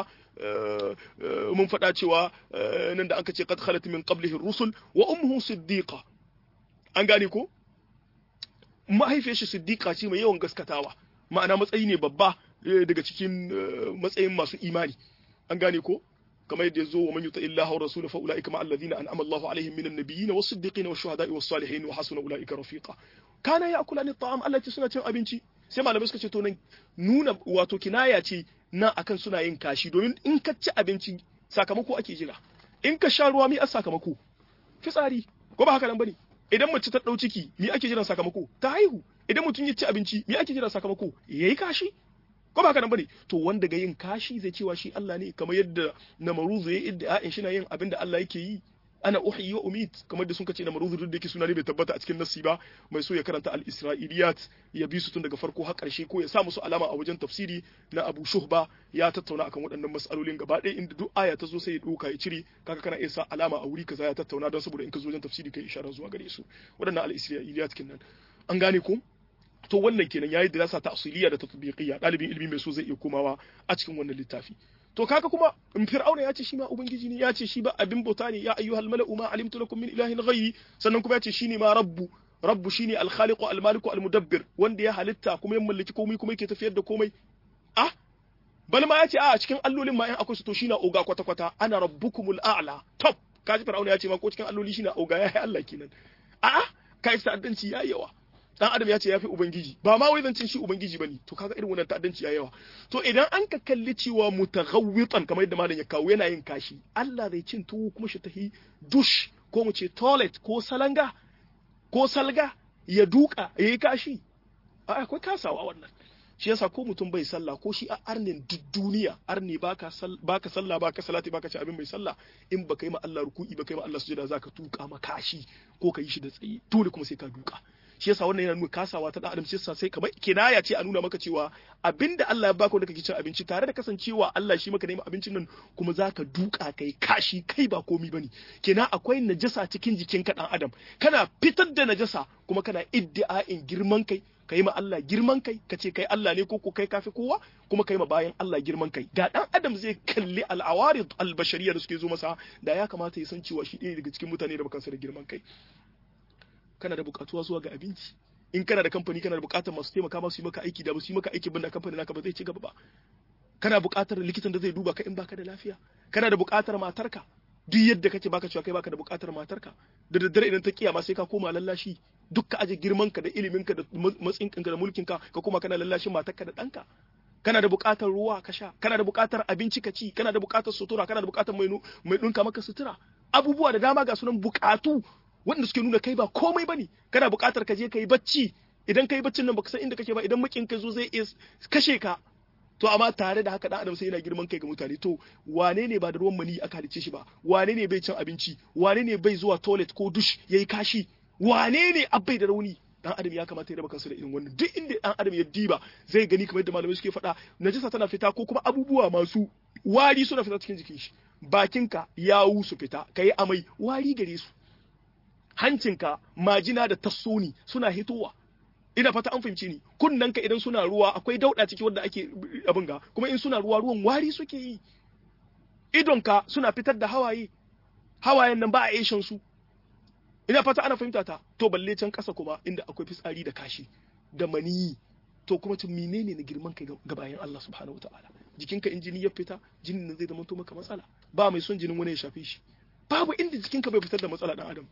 mun faɗa cewa nan da aka ce qad khalat min qablihi rusul wa ummuhu siddiqa an gane ko mahaifiyar shi siddiqa ce mai yawan gaskatawa ma'ana matsayi ne babba daga cikin matsayin masu imani an gane ko kamar yadda yazo wa man yuta illaha wa rasulahu fa ulaika ma alladhina an'ama Allahu alaihim minan nabiyyin was siddiqin was shuhada'i was salihin wa hasuna ulaika rafiqa kana ya'kulani at'am Allah ce suna cin abinci sai malamai suka ce to nan nuna wato kinaya ce nan akan suna yin kashi domin in ka ci abinci sakamako ake jira in ka sha ruwa mi a sakamako fitsari ko ba haka nan bane idan mace ta dau ciki mi ake jiran sakamako ta haihu idan mutum ya ci abinci mi ake jiran sakamako yayi kashi ko ba haka nan bane to wanda ga yin kashi zai cewa shi Allah ne kamar yadda namaruzu ya idda in shi na yin abin da Allah yake yi ana uhyi wa umit kamar da sun kace namaruzu duk da yake suna ne bai tabbata a cikin nassi ba mai so ya karanta al-isra'iliyat ya bi su tun daga farko har karshe ko ya sa musu alama a wajen tafsiri na Abu Shuhba ya tattauna akan waɗannan mas'alolin gaba ɗaya inda duk aya ta zo sai ya doka ya cire kaga kana iya sa alama a wuri kaza ya tattauna don saboda in ka zo wajen tafsiri kai isharar zuwa gare su waɗannan al-isra'iliyat kenan an gane ko to wannan kenan yayi dirasa ta asiliya da tatbiqiyya dalibin ilimi mai so zai iya komawa a cikin wannan littafi to kaga kuma in fir'auna ya ce shi ma ubangiji ne ya ce shi ba abin bauta ne ya ayyuhal mala'u ma alimtu lakum min ilahin ghayri sannan kuma ya ce shine ma rabbu rabbu shine al-khaliqu al-maliku al-mudabbir wanda ya halitta kuma ya mallaki komai kuma yake tafiyar da komai ah bal ma ya ce a cikin allolin ma in akwai su to shine oga kwata kwata ana rabbukumul a'la top kaji fir'auna ya ce ma ko cikin alloli shine oga ya Allah kenan a'a kai ta'addanci yayi yawa dan adam ya ce yafi ubangiji ba ma wai zancin shi ubangiji bane to kaga irin wannan ta'addanci ya yawa to idan an ka kalli cewa mutaghawwitan kamar yadda malam ya kawo yana yin kashi Allah zai cin tuwo kuma shi tahi dush ko mu ce toilet ko salanga ko salga ya duka yayi kashi a akwai kasawa wannan shi yasa ko mutum bai sallah ko shi a arnin duk duniya arni baka baka sallah baka salati baka ci abin bai sallah in baka yi ma Allah ruku'i baka yi ma Allah sujada zaka tuka ma kashi ko ka yi shi da tsaye dole kuma sai ka duka shi yasa wannan yana nuna kasawa ta dan adam shi sai kamar kinaya ce a nuna maka cewa abinda Allah ya baka wanda kake cin abinci tare da kasancewa Allah shi maka neman abincin nan kuma zaka duka kai kashi kai ba komi bane kenan akwai najasa cikin jikin ka dan adam kana fitar da najasa kuma kana iddia'in girman kai kai ma Allah girman kai ka ce kai Allah ne ko kai kafi kowa kuma kai ma bayan Allah girman kai da dan adam zai kalli al'awarid al-bashariyya da suke zo masa da ya kamata ya san cewa shi ɗaya daga cikin mutane da bakansa da girman kai kana da bukatuwa zuwa ga abinci in kana da kamfani kana da bukatar masu taimaka masu yi maka aiki da ba su yi maka aiki banda kamfani naka ba zai ci gaba ba kana bukatar likitan da zai duba ka in baka da lafiya kana da bukatar matarka duk yadda kake baka cewa kai baka da bukatar matarka da daddare idan ta kiyama sai ka koma lallashi duk ka aje girman ka da ilimin ka da matsin ka da mulkin ka ka koma kana lallashin matarka da danka kana da bukatar ruwa ka sha kana da bukatar abinci ka ci kana da bukatar sutura kana da bukatar mai mai dunka maka sutura abubuwa da dama ga sunan bukatu wanda suke nuna kai ba komai bane kana buƙatar ka je ka yi bacci idan ka yi baccin nan baka san inda kake ba idan makin ka zo zai iya kashe ka to amma tare da haka dan adam sai yana girman kai ga mutane to wane ne ba da ruwan mani aka halice shi ba wane ne bai cin abinci wane ne bai zuwa toilet ko dush yayi kashi wane ne abai da rauni dan adam ya kamata ya raba kansa da irin wannan duk inda dan adam ya diba zai gani kamar yadda malamai suke faɗa najasa tana fita ko kuma abubuwa masu wari suna fita cikin jikin shi bakinka yawu su fita kai amai wari gare su hancinka majina da tassoni suna hitowa ina fata an fahimci ni kunnanka idan suna ruwa akwai dauda ciki wanda ake abin ga kuma in suna ruwa ruwan wari suke yi idonka suna fitar da hawaye hawayen nan ba a ishan su ina fata ana fahimta ta to balle can kasa kuma inda akwai fitsari da kashi da maniyi to kuma tun menene na girman kai ga bayan Allah subhanahu wataala jikinka in jini ya fita jinin nan zai zama to maka matsala ba mai son jinin wani ya shafe shi babu inda jikinka bai fitar da matsala dan adam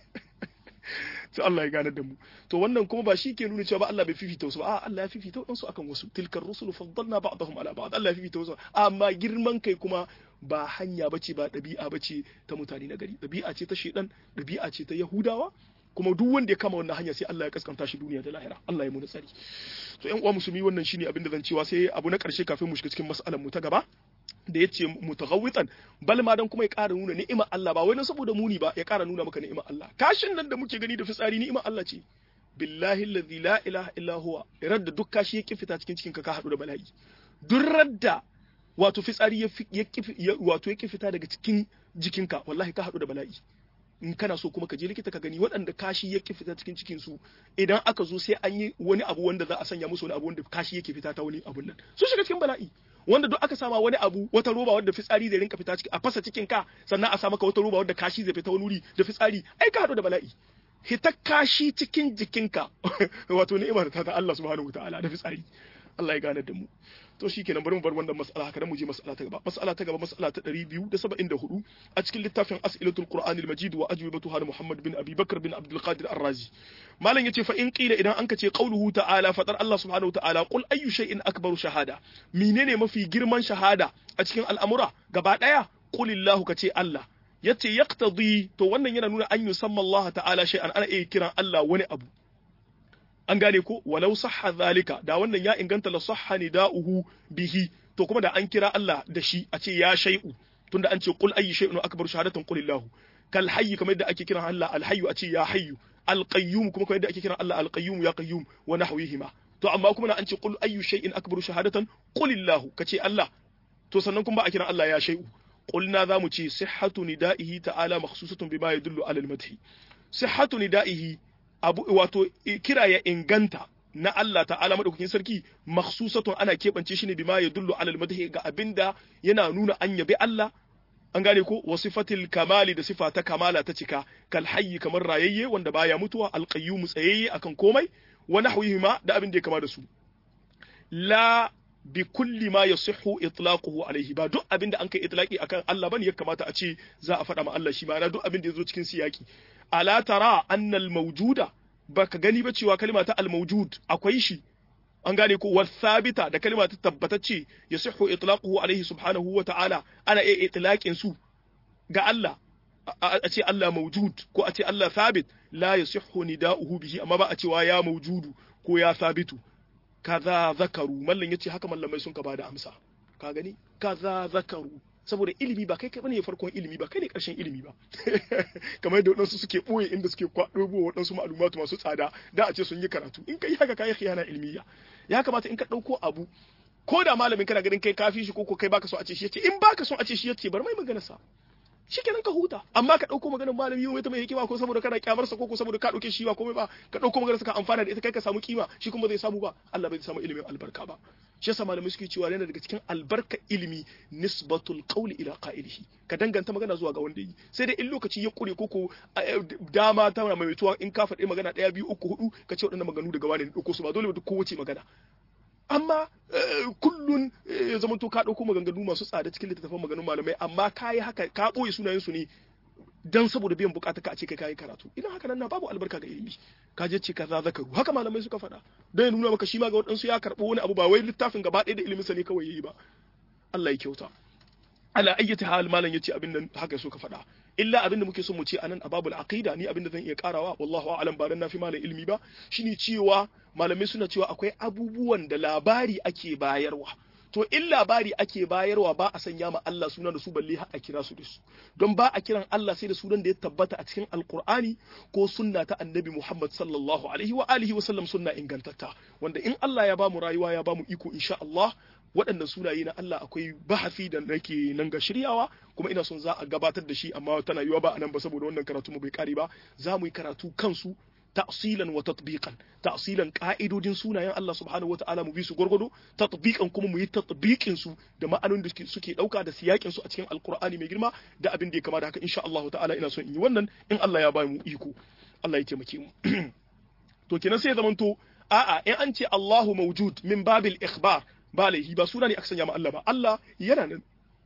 sai Allah ya gane da mu to wannan kuma ba shi ke nuna cewa ba Allah bai fifita wasu ba a Allah ya fifita wasu akan wasu tilkar rusul faddalna ba'dahum ala ba'd Allah ya fifita wasu amma girman kai kuma ba hanya bace ba dabi'a bace ta mutane na gari dabi'a ce ta shedan dabi'a ce ta yahudawa kuma duk wanda ya kama wannan hanya sai Allah ya kaskanta shi duniya da lahira Allah ya mu tsari to ƴan uwa musulmi wannan shine abin da zan cewa sai abu na ƙarshe kafin mu shiga cikin mas'alar mu ta gaba da ya ce mutaghawwitan bal ma dan kuma ya ƙara nuna ni'imar Allah ba wai na saboda muni ba ya ƙara nuna maka ni'imar Allah kashin nan da muke gani da fitsari ni'imar Allah ce billahi allazi la ilaha illa huwa radda duk kashi ya fita cikin cikin ka ka hadu da bala'i duk radda wato fitsari ya wato ya fita daga cikin jikinka wallahi ka hadu da bala'i in kana so kuma ka je likita ka gani waɗanda kashi yake fita cikin cikin su idan aka zo sai an yi wani abu wanda za a sanya musu wani abu wanda kashi yake fita ta wani abun nan su shiga cikin bala'i wanda duk aka sama wani abu wata roba wadda fitsari zai rinka fita ciki a fasa cikin ka sannan a sa maka wata roba wadda kashi zai fita wani wuri da fitsari ai ka hadu da bala'i hita kashi cikin jikinka wato ni'imar ta ta Allah subhanahu wataala da fitsari Allah ya gane da mu to shikenan bari mu bar wannan mas'ala haka mu je mas'ala ta gaba mas'ala ta gaba mas'ala ta 274 a cikin littafin as'ilatul qur'anil majid wa ajwibatuha da Muhammad bin Abi Bakr bin Abdul Qadir Ar-Razi malam yace fa in qila idan anka ce qauluhu ta'ala fadar Allah subhanahu wa ta'ala qul ayyu shay'in akbaru shahada menene mafi girman shahada a cikin al'amura gaba daya qulillahu kace Allah yace yaqtadi to wannan yana nuna an yusamma Allah ta'ala shay'an ana iya kiran Allah wani abu an gane ko walau sahha zalika da wannan ya inganta la sahha nida'uhu bihi to kuma da an kira Allah da shi a ce ya shay'u tunda an ce qul ayyu shay'un akbaru shahadatan qulillahu kal hayy kamar yadda ake kiran Allah al hayyu a ce ya hayyu al qayyum kuma kamar yadda ake kiran Allah al qayyum ya qayyum wa nahwihima to amma kuma na an ce qul ayyu shay'in akbaru shahadatan qulillahu kace Allah to sannan kuma ba a kiran Allah ya shay'u qulna zamu ce sihhatu nida'ihi ta'ala makhsusatun bima yadullu ala al madhi sihhatu nida'ihi abu wato kira ya inganta na Allah ta'ala madaukakin sarki makhsusatun ana keɓance shi ne bima ya dullu alal madhi ga abinda yana nuna an yabi Allah an gane ko wa sifatil kamali da sifa ta kamala ta cika kal hayyi kamar rayayye wanda baya mutuwa al qayyum tsayayye akan komai wa nahwihima da abin da ya kama da su la bi kulli ma yasihhu itlaquhu alayhi ba duk abin da an kai itlaqi akan Allah bane ya kamata a ce za a faɗa ma Allah shi ma duk abin da yazo cikin siyaki ala tara anna al mawjuda baka gani ba cewa kalma ta al-mawjud akwai shi an gane ko wasabita da kalma ta tabbatacce yasihu itlaquhu alaihi subhanahu wa ta'ala ana iya itlaqin su ga Allah a ce Allah mawjud ko a ce Allah sabit la yasihhu nida'uhu bihi amma ba a cewa ya mawjudu ko ya sabitu kaza zakaru mallan yace haka mallamai sun ka bada amsa ka gani kaza zakaru saboda ilimi ba kai kai bane farkon ilimi ba kai ne karshen ilimi ba kamar yadda waɗansu suke ɓoye inda suke kwaɗo waɗansu ma'alumatu masu tsada da a ce sun yi karatu in kai haka kai khiyana ilmiya ya kamata in ka ɗauko abu ko da malamin kana ganin kai kafi shi ko kai baka so a ce shi yace in baka so a ce shi yace bar mai magana sa shikenan ka huta amma ka dauko maganar malami wai ta mai hikima ko saboda kana kyamar sa ko ko saboda ka dauke shi ba komai ba ka dauko maganar sa ka amfana da ita kai ka samu kima shi kuma zai samu ba Allah bai samu ilimin albarka ba shi yasa malamai suke cewa yana daga cikin albarka ilimi nisbatul qawli ila qa'ilihi ka danganta magana zuwa ga wanda yi sai dai in lokaci ya kure ko ko dama ta mai tuwa in ka faɗi magana ɗaya biyu uku hudu ka ce waɗannan maganu daga wani ne dauko su ba dole ba duk kowace magana amma kullun ya zama to ka ɗauko maganganu masu tsada cikin littattafan maganganun malamai amma ka yi haka ka ɓoye sunayensu ne dan saboda biyan bukata ka a ce kai kayi karatu idan haka nan na babu albarka ga ilimi ka je ce kaza zakaru haka malamai suka faɗa dan ya nuna maka shi ma ga waɗansu ya karɓo wani abu ba wai littafin gaba ɗaya da ilimin sa ne kawai yayi ba Allah ya kyauta ala ayyati hal malam yace abin nan haka suka faɗa illa abin da muke so mu ce anan a babul aqida ni abin da zan iya karawa wallahu a'lam ba dan nafi malam ilimi ba shine cewa malamai suna cewa akwai abubuwan da labari ake bayarwa to in labari ake bayarwa ba a sanya ma Allah suna da su balle har a kira su da su don ba a kiran Allah sai da sunan da ya tabbata a cikin alkur'ani ko sunna ta annabi Muhammad sallallahu alaihi wa alihi wa sallam sunna ingantatta wanda in Allah ya ba mu rayuwa ya ba mu iko insha Allah waɗannan sunaye na Allah akwai bahasi da nake nan ga shiryawa kuma ina son za a gabatar da shi amma tana yiwa ba a nan ba saboda wannan karatu mu bai kare ba za mu yi karatu kansu ta'silan wa tatbiqan ta'silan ka'idodin sunayen Allah subhanahu wa ta'ala mu bi su gurgudu tatbiqan kuma mu yi tatbiqin su da ma'anonin da suke dauka da siyakin su a cikin alqur'ani mai girma da abin da ya kama da haka insha Allah ta'ala ina son in yi wannan in Allah ya ba mu iko Allah ya taimake mu to kenan sai ya zamanto a'a in an ce Allahu mawjud min babil ikhbar ba laihi ba suna ne aka sanya ma Allah ba Allah yana nan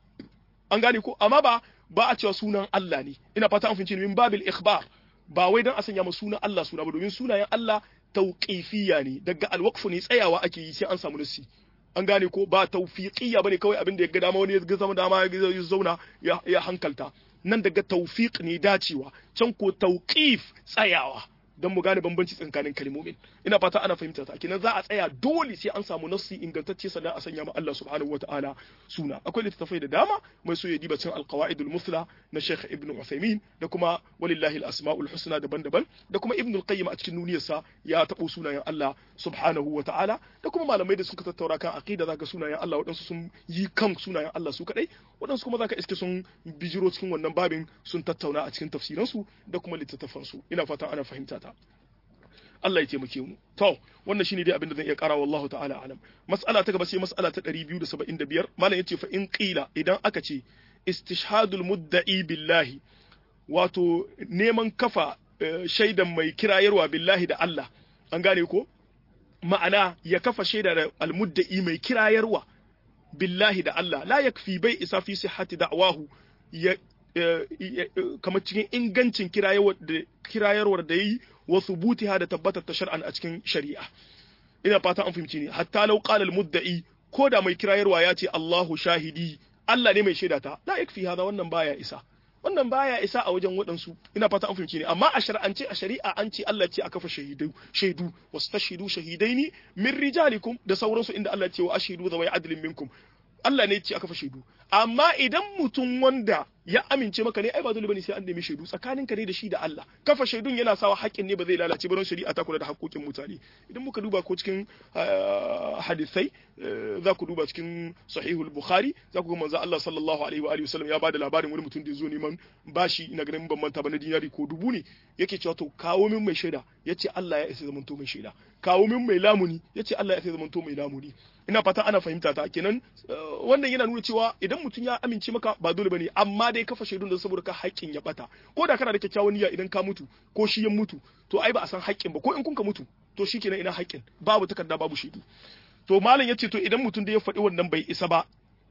an gane ko amma ba ba a cewa sunan Allah ne ina fata an fince min babil ikhbar ba wai dan a sanya ma sunan Allah suna ba domin sunayen Allah tauqifiyya ne daga alwaqfu ne tsayawa ake yi sai an samu nasi an gane ko ba tawfiqiyya bane kawai abin da ya ga dama wani ya ga zama dama ya zauna ya hankalta nan daga tawfiq ne dacewa can ko tauqif tsayawa don mu gane bambanci tsakanin kalmomin ina fata ana fahimta ta kenan za a tsaya dole sai an samu nassi ingantacce sannan a sanya ma Allah subhanahu wataala suna akwai littattafai da dama mai so ya diba cin alqawaidul musla na Sheikh Ibn Uthaymeen da kuma walillahi alasmaul husna daban-daban da kuma Ibn al-Qayyim a cikin nuniyarsa ya tabo sunayen Allah subhanahu wataala da kuma malamai da suka tattaura kan aqida zaka sunayen Allah waɗansu sun yi kan sunayen Allah su kadai waɗansu kuma zaka iske sun bijiro cikin wannan babin sun tattauna a cikin tafsiransu da kuma littattafansu ina fata ana fahimta ta Allah ya taimake mu to wannan shine dai abin da zan iya kara wallahu ta'ala alam mas'ala ta gaba sai mas'ala ta 275 malam yace fa in qila idan aka ce istishhadul mudda'i billahi wato neman kafa shaidan mai kirayarwa billahi da Allah an gane ko ma'ana ya kafa shaida da almudda'i mai kirayarwa billahi da Allah la yakfi bai isa fi sihhati da'wahu ya kamar cikin ingancin kirayarwar da yi wa thubutiha da tabbatar ta shar'an a cikin shari'a ina fata an fahimci ne hatta law qala al mudda'i ko da mai kirayarwa ya ce Allahu shahidi Allah ne mai shaida ta la yakfi hada wannan baya isa wannan baya isa a wajen waɗansu ina fata an fahimci ne amma a shar'ance a shari'a an ce Allah ce a kafa shahidu shaidu wastashidu shahidaini min rijalikum da sauransu inda Allah ce wa ashidu zawai adlin minkum Allah ne ce aka fa shaidu amma idan mutum wanda ya amince maka ne ai ba dole bane sai an nemi shaidu tsakaninka ne da shi da Allah kafa shaidun yana sawa haƙƙin ne ba zai lalace ba don shari'a ta kula da haƙƙoƙin mutane idan muka duba ko cikin hadisai za ku duba cikin sahihul bukhari za ku ga manzo Allah sallallahu alaihi wa alihi wasallam ya bada labarin wani mutum da ya zo neman bashi ina ganin ban manta ba na dinari ko dubu ne yake cewa to kawo min mai shaida yace Allah ya isa zamanto mai shaida kawo min mai lamuni yace Allah ya isa zamanto mai lamuni ina fata ana fahimta ta kenan wannan yana nuna cewa idan mutum ya amince maka ba dole bane amma dai kafa shaidun da saboda ka haƙƙin ya bata ko da kana da kyakkyawan niyya idan ka mutu ko shi ya mutu to ai ba a san haƙƙin ba ko in kun ka mutu to shikenan ina haƙƙin babu takarda babu shaidu to malam yace to idan mutum da ya faɗi wannan bai isa ba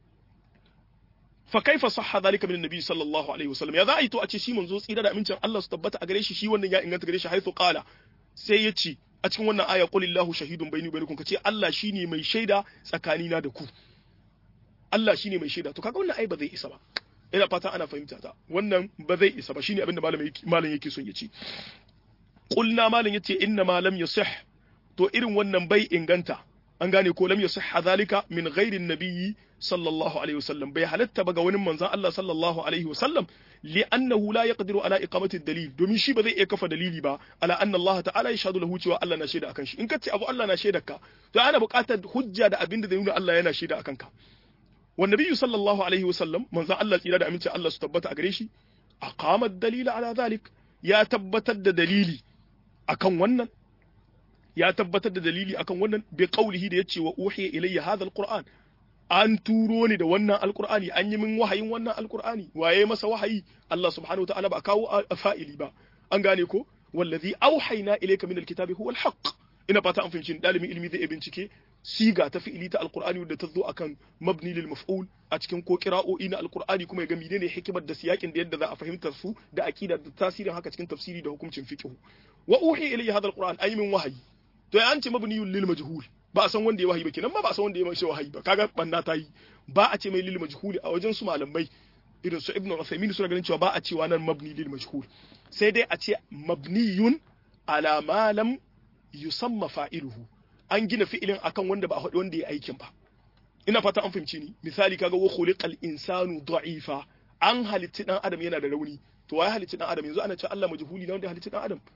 fa kaifa sahha zalika min annabi sallallahu alaihi wasallam ya za a yi to a ce shi manzo tsira da amincin Allah su tabbata a gare shi shi wannan ya inganta gare shi haithu qala sai ya ce a cikin wannan aya qulillahu shahidun baini bainakum kace Allah shine mai shaida tsakanina da ku Allah shine mai shaida to kaga wannan ai ba zai isa ba ina fata ana fahimta ta wannan ba zai isa ba shine abinda malam yake malam yake son ya ce qulna malam yace inna ma lam yasih to irin wannan bai inganta an gane ko lam yasih zalika min ghairi nabiyyi sallallahu alaihi wasallam bai halatta ba ga wani manzon Allah sallallahu alaihi wasallam li'annahu la yaqdiru ala iqamati dalil domin shi ba zai iya kafa dalili ba ala anna Allah ta'ala yashhadu lahu cewa Allah na shaida akan shi in kace abu Allah na shaida ka to ana buƙatar hujja da abin da zai nuna Allah yana shaida akan ka wa nabiyyu sallallahu alaihi wasallam manzon Allah tsira da aminci Allah su tabbata a gare shi aqama dalila ala zalik ya tabbatar da dalili akan wannan ya tabbatar da dalili akan wannan bi qaulihi da yace wa uhiya ilayya hadha alquran an turo ni da wannan alqur'ani an yi min wahayin wannan alqur'ani waye masa wahayi Allah subhanahu wa ta'ala ba kawo fa'ili ba an gane ko wallazi auhayna ilayka min alkitabi huwa alhaq ina fata an fahimci dalibin ilimi zai bincike siga ta fi'ili ta alqur'ani wadda ta zo akan mabni lil maf'ul a cikin ko qira'o'i na alqur'ani kuma ya ga menene hikimar da siyakin da yadda za a fahimtar su da aqida da tasirin haka cikin tafsiri da hukuncin fiqh wa uhiya ilayya hadha alqur'an ay min wahayi to ya an ce mabniyul lil majhul ba a san wanda ya wahayi ba kenan ma ba a san wanda ya mai wahayi ba kaga banna ta yi ba a ce mai lil majhul a wajen su malamai irin su ibnu Uthaymeen suna ganin cewa ba a cewa nan mabni lil majhul sai dai a ce mabniyun ala ma lam yusamma fa'iluhu an gina fi'ilin akan wanda ba a faɗi wanda ya aikin ba ina fata an fahimci ni misali kaga wa khuliqal insanu da'ifa an halitti dan adam yana da rauni to wai halitti dan adam yanzu ana cewa Allah majhuli na wanda halitti dan adam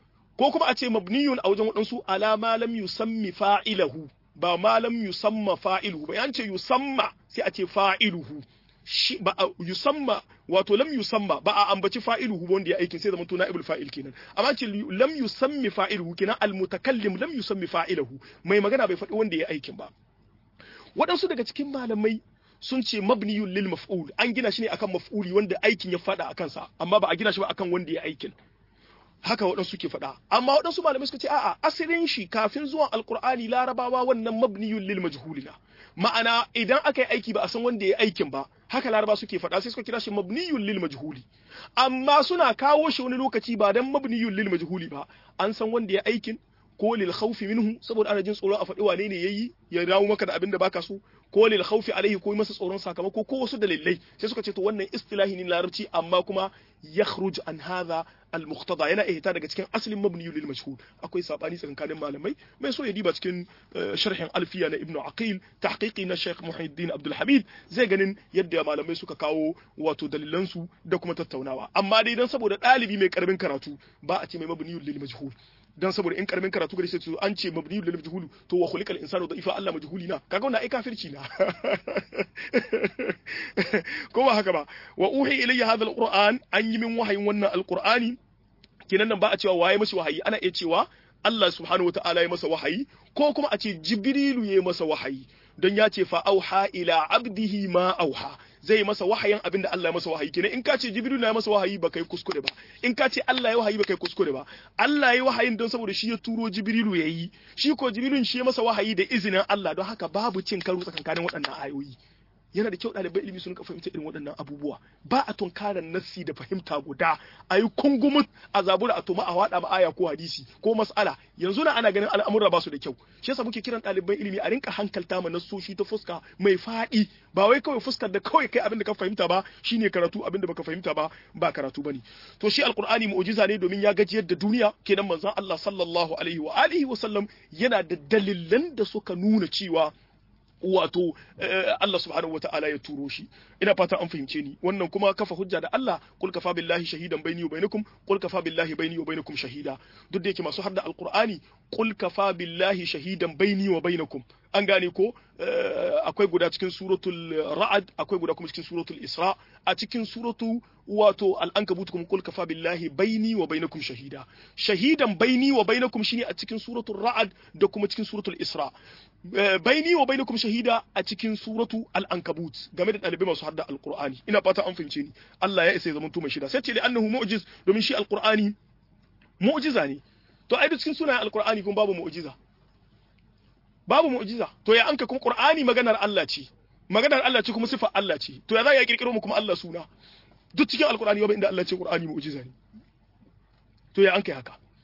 ko kuma a ce mabniyun a wajen waɗansu ala ma lam yusammi fa'ilahu ba ma lam yusamma fa'iluhu ba yan ce yusamma sai a ce fa'iluhu shi ba a yusamma wato lam yusamma ba a ambaci fa'iluhu wanda ya aikin sai zama to na'ibul fa'il kenan amma ce lam yusammi fa'iluhu kenan al mutakallim lam yusammi fa'ilahu mai magana bai faɗi wanda ya aikin ba waɗansu daga cikin malamai sun ce mabniyun lil maf'ul an gina shi ne akan maf'uli wanda aikin ya faɗa akan sa amma ba a gina shi ba akan wanda ya aikin haka waɗansu ke faɗa amma waɗansu malamai suka ce a'a asirin shi kafin zuwan alkur'ani larabawa wannan mabniyun lil majhulina ma'ana idan aka yi aiki ba a san wanda ya aikin ba haka laraba suke faɗa sai suka kira shi mabniyun lil majhuli amma suna kawo shi wani lokaci ba dan mabniyun lil majhuli ba an san wanda ya aikin ko lil khawfi minhu saboda ana jin tsoro a faɗi wane ne yayi ya dawo maka da abin da baka so ko lil khawfi alaihi ko masa tsoron sakamako ko wasu dalilai sai suka ce to wannan istilahi ne larabci amma kuma yakhruj an hadha al muqtada yana ihta daga cikin aslin mabni lil mashhur akwai sabani tsakanin malamai mai so ya diba cikin sharhin alfiya na ibnu aqil tahqiqi na sheikh muhiddin abdul hamid zai ganin yadda malamai suka kawo wato dalilan su da kuma tattaunawa amma dai dan saboda dalibi mai karamin karatu ba a ce mai mabni lil majhul dan saboda in karamin karatu gare sai an ce mabni lil majhul to wa khuliqal insanu da'ifa Allah majhuli na kaga wannan ai kafirci na ko ba haka ba wa uhi ilayya hadha alquran an yi min wahayin wannan alqurani kinan nan ba a cewa waye mashi wahayi ana iya cewa Allah subhanahu wataala ya masa wahayi ko kuma a ce jibrilu ya masa wahayi don ya ce fa auha ila abdihi ma auha zai masa wahayin abinda Allah ya masa wahayi kenan in ka ce jibrilu ya masa wahayi ba kai kuskure ba in ka ce Allah ya wahayi ba kai kuskure ba Allah ya wahayin don saboda shi ya turo jibrilu ya yi shi ko jibrilun shi ya masa wahayi da izinin Allah don haka babu cin karo tsakankanin waɗannan ayoyi yana da kyau ɗalibai ilimi sun ka fahimta irin waɗannan abubuwa ba a tunkarar nassi da fahimta guda a yi kungumut a zabura a tuma a waɗa ma aya ko hadisi ko mas'ala yanzu na ana ganin al'amura ba su da kyau shi yasa muke kiran ɗaliban ilimi a rinka hankalta ma nassoshi ta fuska mai faɗi ba wai kawai fuskar da kawai kai abin da ka fahimta ba shine karatu abin da baka fahimta ba ba karatu bane to shi alqur'ani mu'jiza ne domin ya gajiyar da duniya kenan manzon Allah sallallahu alaihi wa alihi wa sallam yana da dalilan da suka nuna cewa wato Allah subhanahu wata'ala ya turo shi ina fata an fahimce ni wannan kuma kafa hujja da Allah kul kafa billahi shahidan baini wa bainakum kul kafa billahi baini wa bainakum shahida duk da yake masu hadda alqur'ani kul kafa billahi shahidan baini wa bainakum an gane ko akwai guda cikin suratul ra'ad akwai guda kuma cikin suratul isra a cikin suratu wato al-ankabut kuma kul kafa billahi baini wa bainakum shahida shahidan baini wa bainakum shine a cikin suratul ra'ad da kuma cikin suratul isra baini wa bainakum shahida a cikin suratu al-ankabut game da dalibai masu hadda alqur'ani ina fata an fahimce ni Allah ya isa ya zama mai shida sai ce li annahu mu'jiz domin shi alqur'ani mu'jiza ne to ai cikin sunayen alqur'ani kuma babu mu'jiza babu mu'jiza to ya anka kuma qur'ani maganar Allah ce maganar Allah ce kuma sifar Allah ce to ya za ya kirkiro mu kuma Allah suna duk cikin alqur'ani babu inda Allah ce qur'ani mu'jiza ne to ya anka haka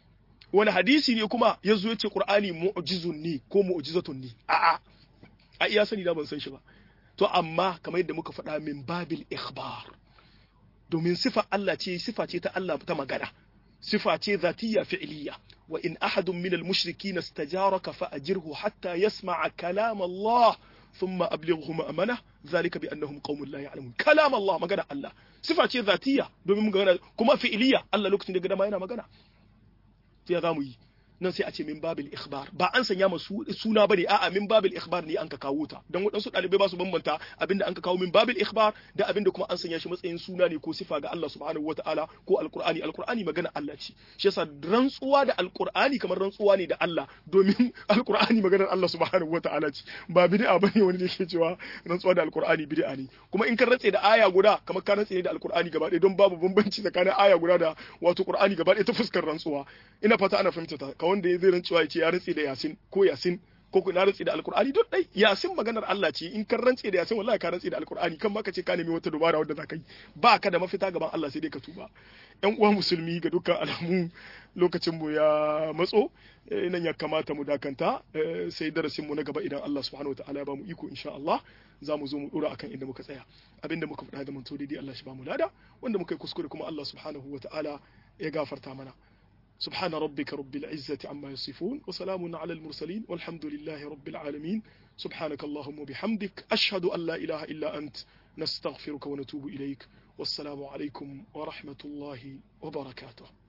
wani hadisi ne kuma ya zo ya ce qur'ani mu'jizun ne ko mu'jizatun ne a'a a iya sani da ban san shi ba to amma kamar yadda muka faɗa min babil ikhbar domin sifa Allah ce sifa ce ta Allah ta magana sifa ce zatiyya fi'liya wa in ahadun minal mushrikeen istajaraka fa ajirhu hatta yasma'a kalam Allah thumma ablighu ma'amana zalika bi annahum qaumun la ya'lamun kalam Allah magana Allah sifa ce zatiyya domin magana kuma fi'liya Allah lokacin da gada ma yana magana ya zamu yi nan sai a ce min babil ikhbar ba an sanya masu suna bane a'a min babil ikhbar ne an ka kawo ta dan waɗansu ɗalibai ba su bambanta abinda an ka kawo min babil ikhbar da abinda kuma an sanya shi matsayin suna ne ko sifa ga Allah subhanahu wataala ko alqur'ani alqur'ani magana Allah ce shi yasa rantsuwa da alqur'ani kamar rantsuwa ne da Allah domin alqur'ani maganar Allah subhanahu wataala ce ba bid'a bane wani da ke cewa rantsuwa da alqur'ani bid'a ne kuma in ka rantse da aya guda kamar ka rantse ne da alqur'ani gaba ɗaya don babu bambanci tsakanin aya guda da wato qur'ani gaba ɗaya ta fuskar rantsuwa ina fata ana fahimta ta ka wanda ya zai rantsuwa ya ce ya rantse da yasin ko yasin ko ku na rantse da alkur'ani duk dai yasin maganar Allah ce in kan rantse da yasin wallahi ka rantse da alkur'ani kan ma ka ce ka nemi wata dubara wadda za ka yi ba ka da mafita gaban Allah sai dai ka tuba yan uwa musulmi ga dukkan alamu lokacin mu ya matso nan ya kamata mu dakanta sai darasin mu na gaba idan Allah subhanahu wataala ya ba mu iko insha Allah za mu zo mu dora akan inda muka tsaya abinda muka faɗa da mun to daidai Allah shi ba mu lada wanda muka yi kuskure kuma Allah subhanahu wataala ya gafarta mana سبحان ربك رب العزة عما يصفون وسلام على المرسلين والحمد لله رب العالمين سبحانك اللهم وبحمدك أشهد أن لا إله إلا أنت نستغفرك ونتوب إليك والسلام عليكم ورحمة الله وبركاته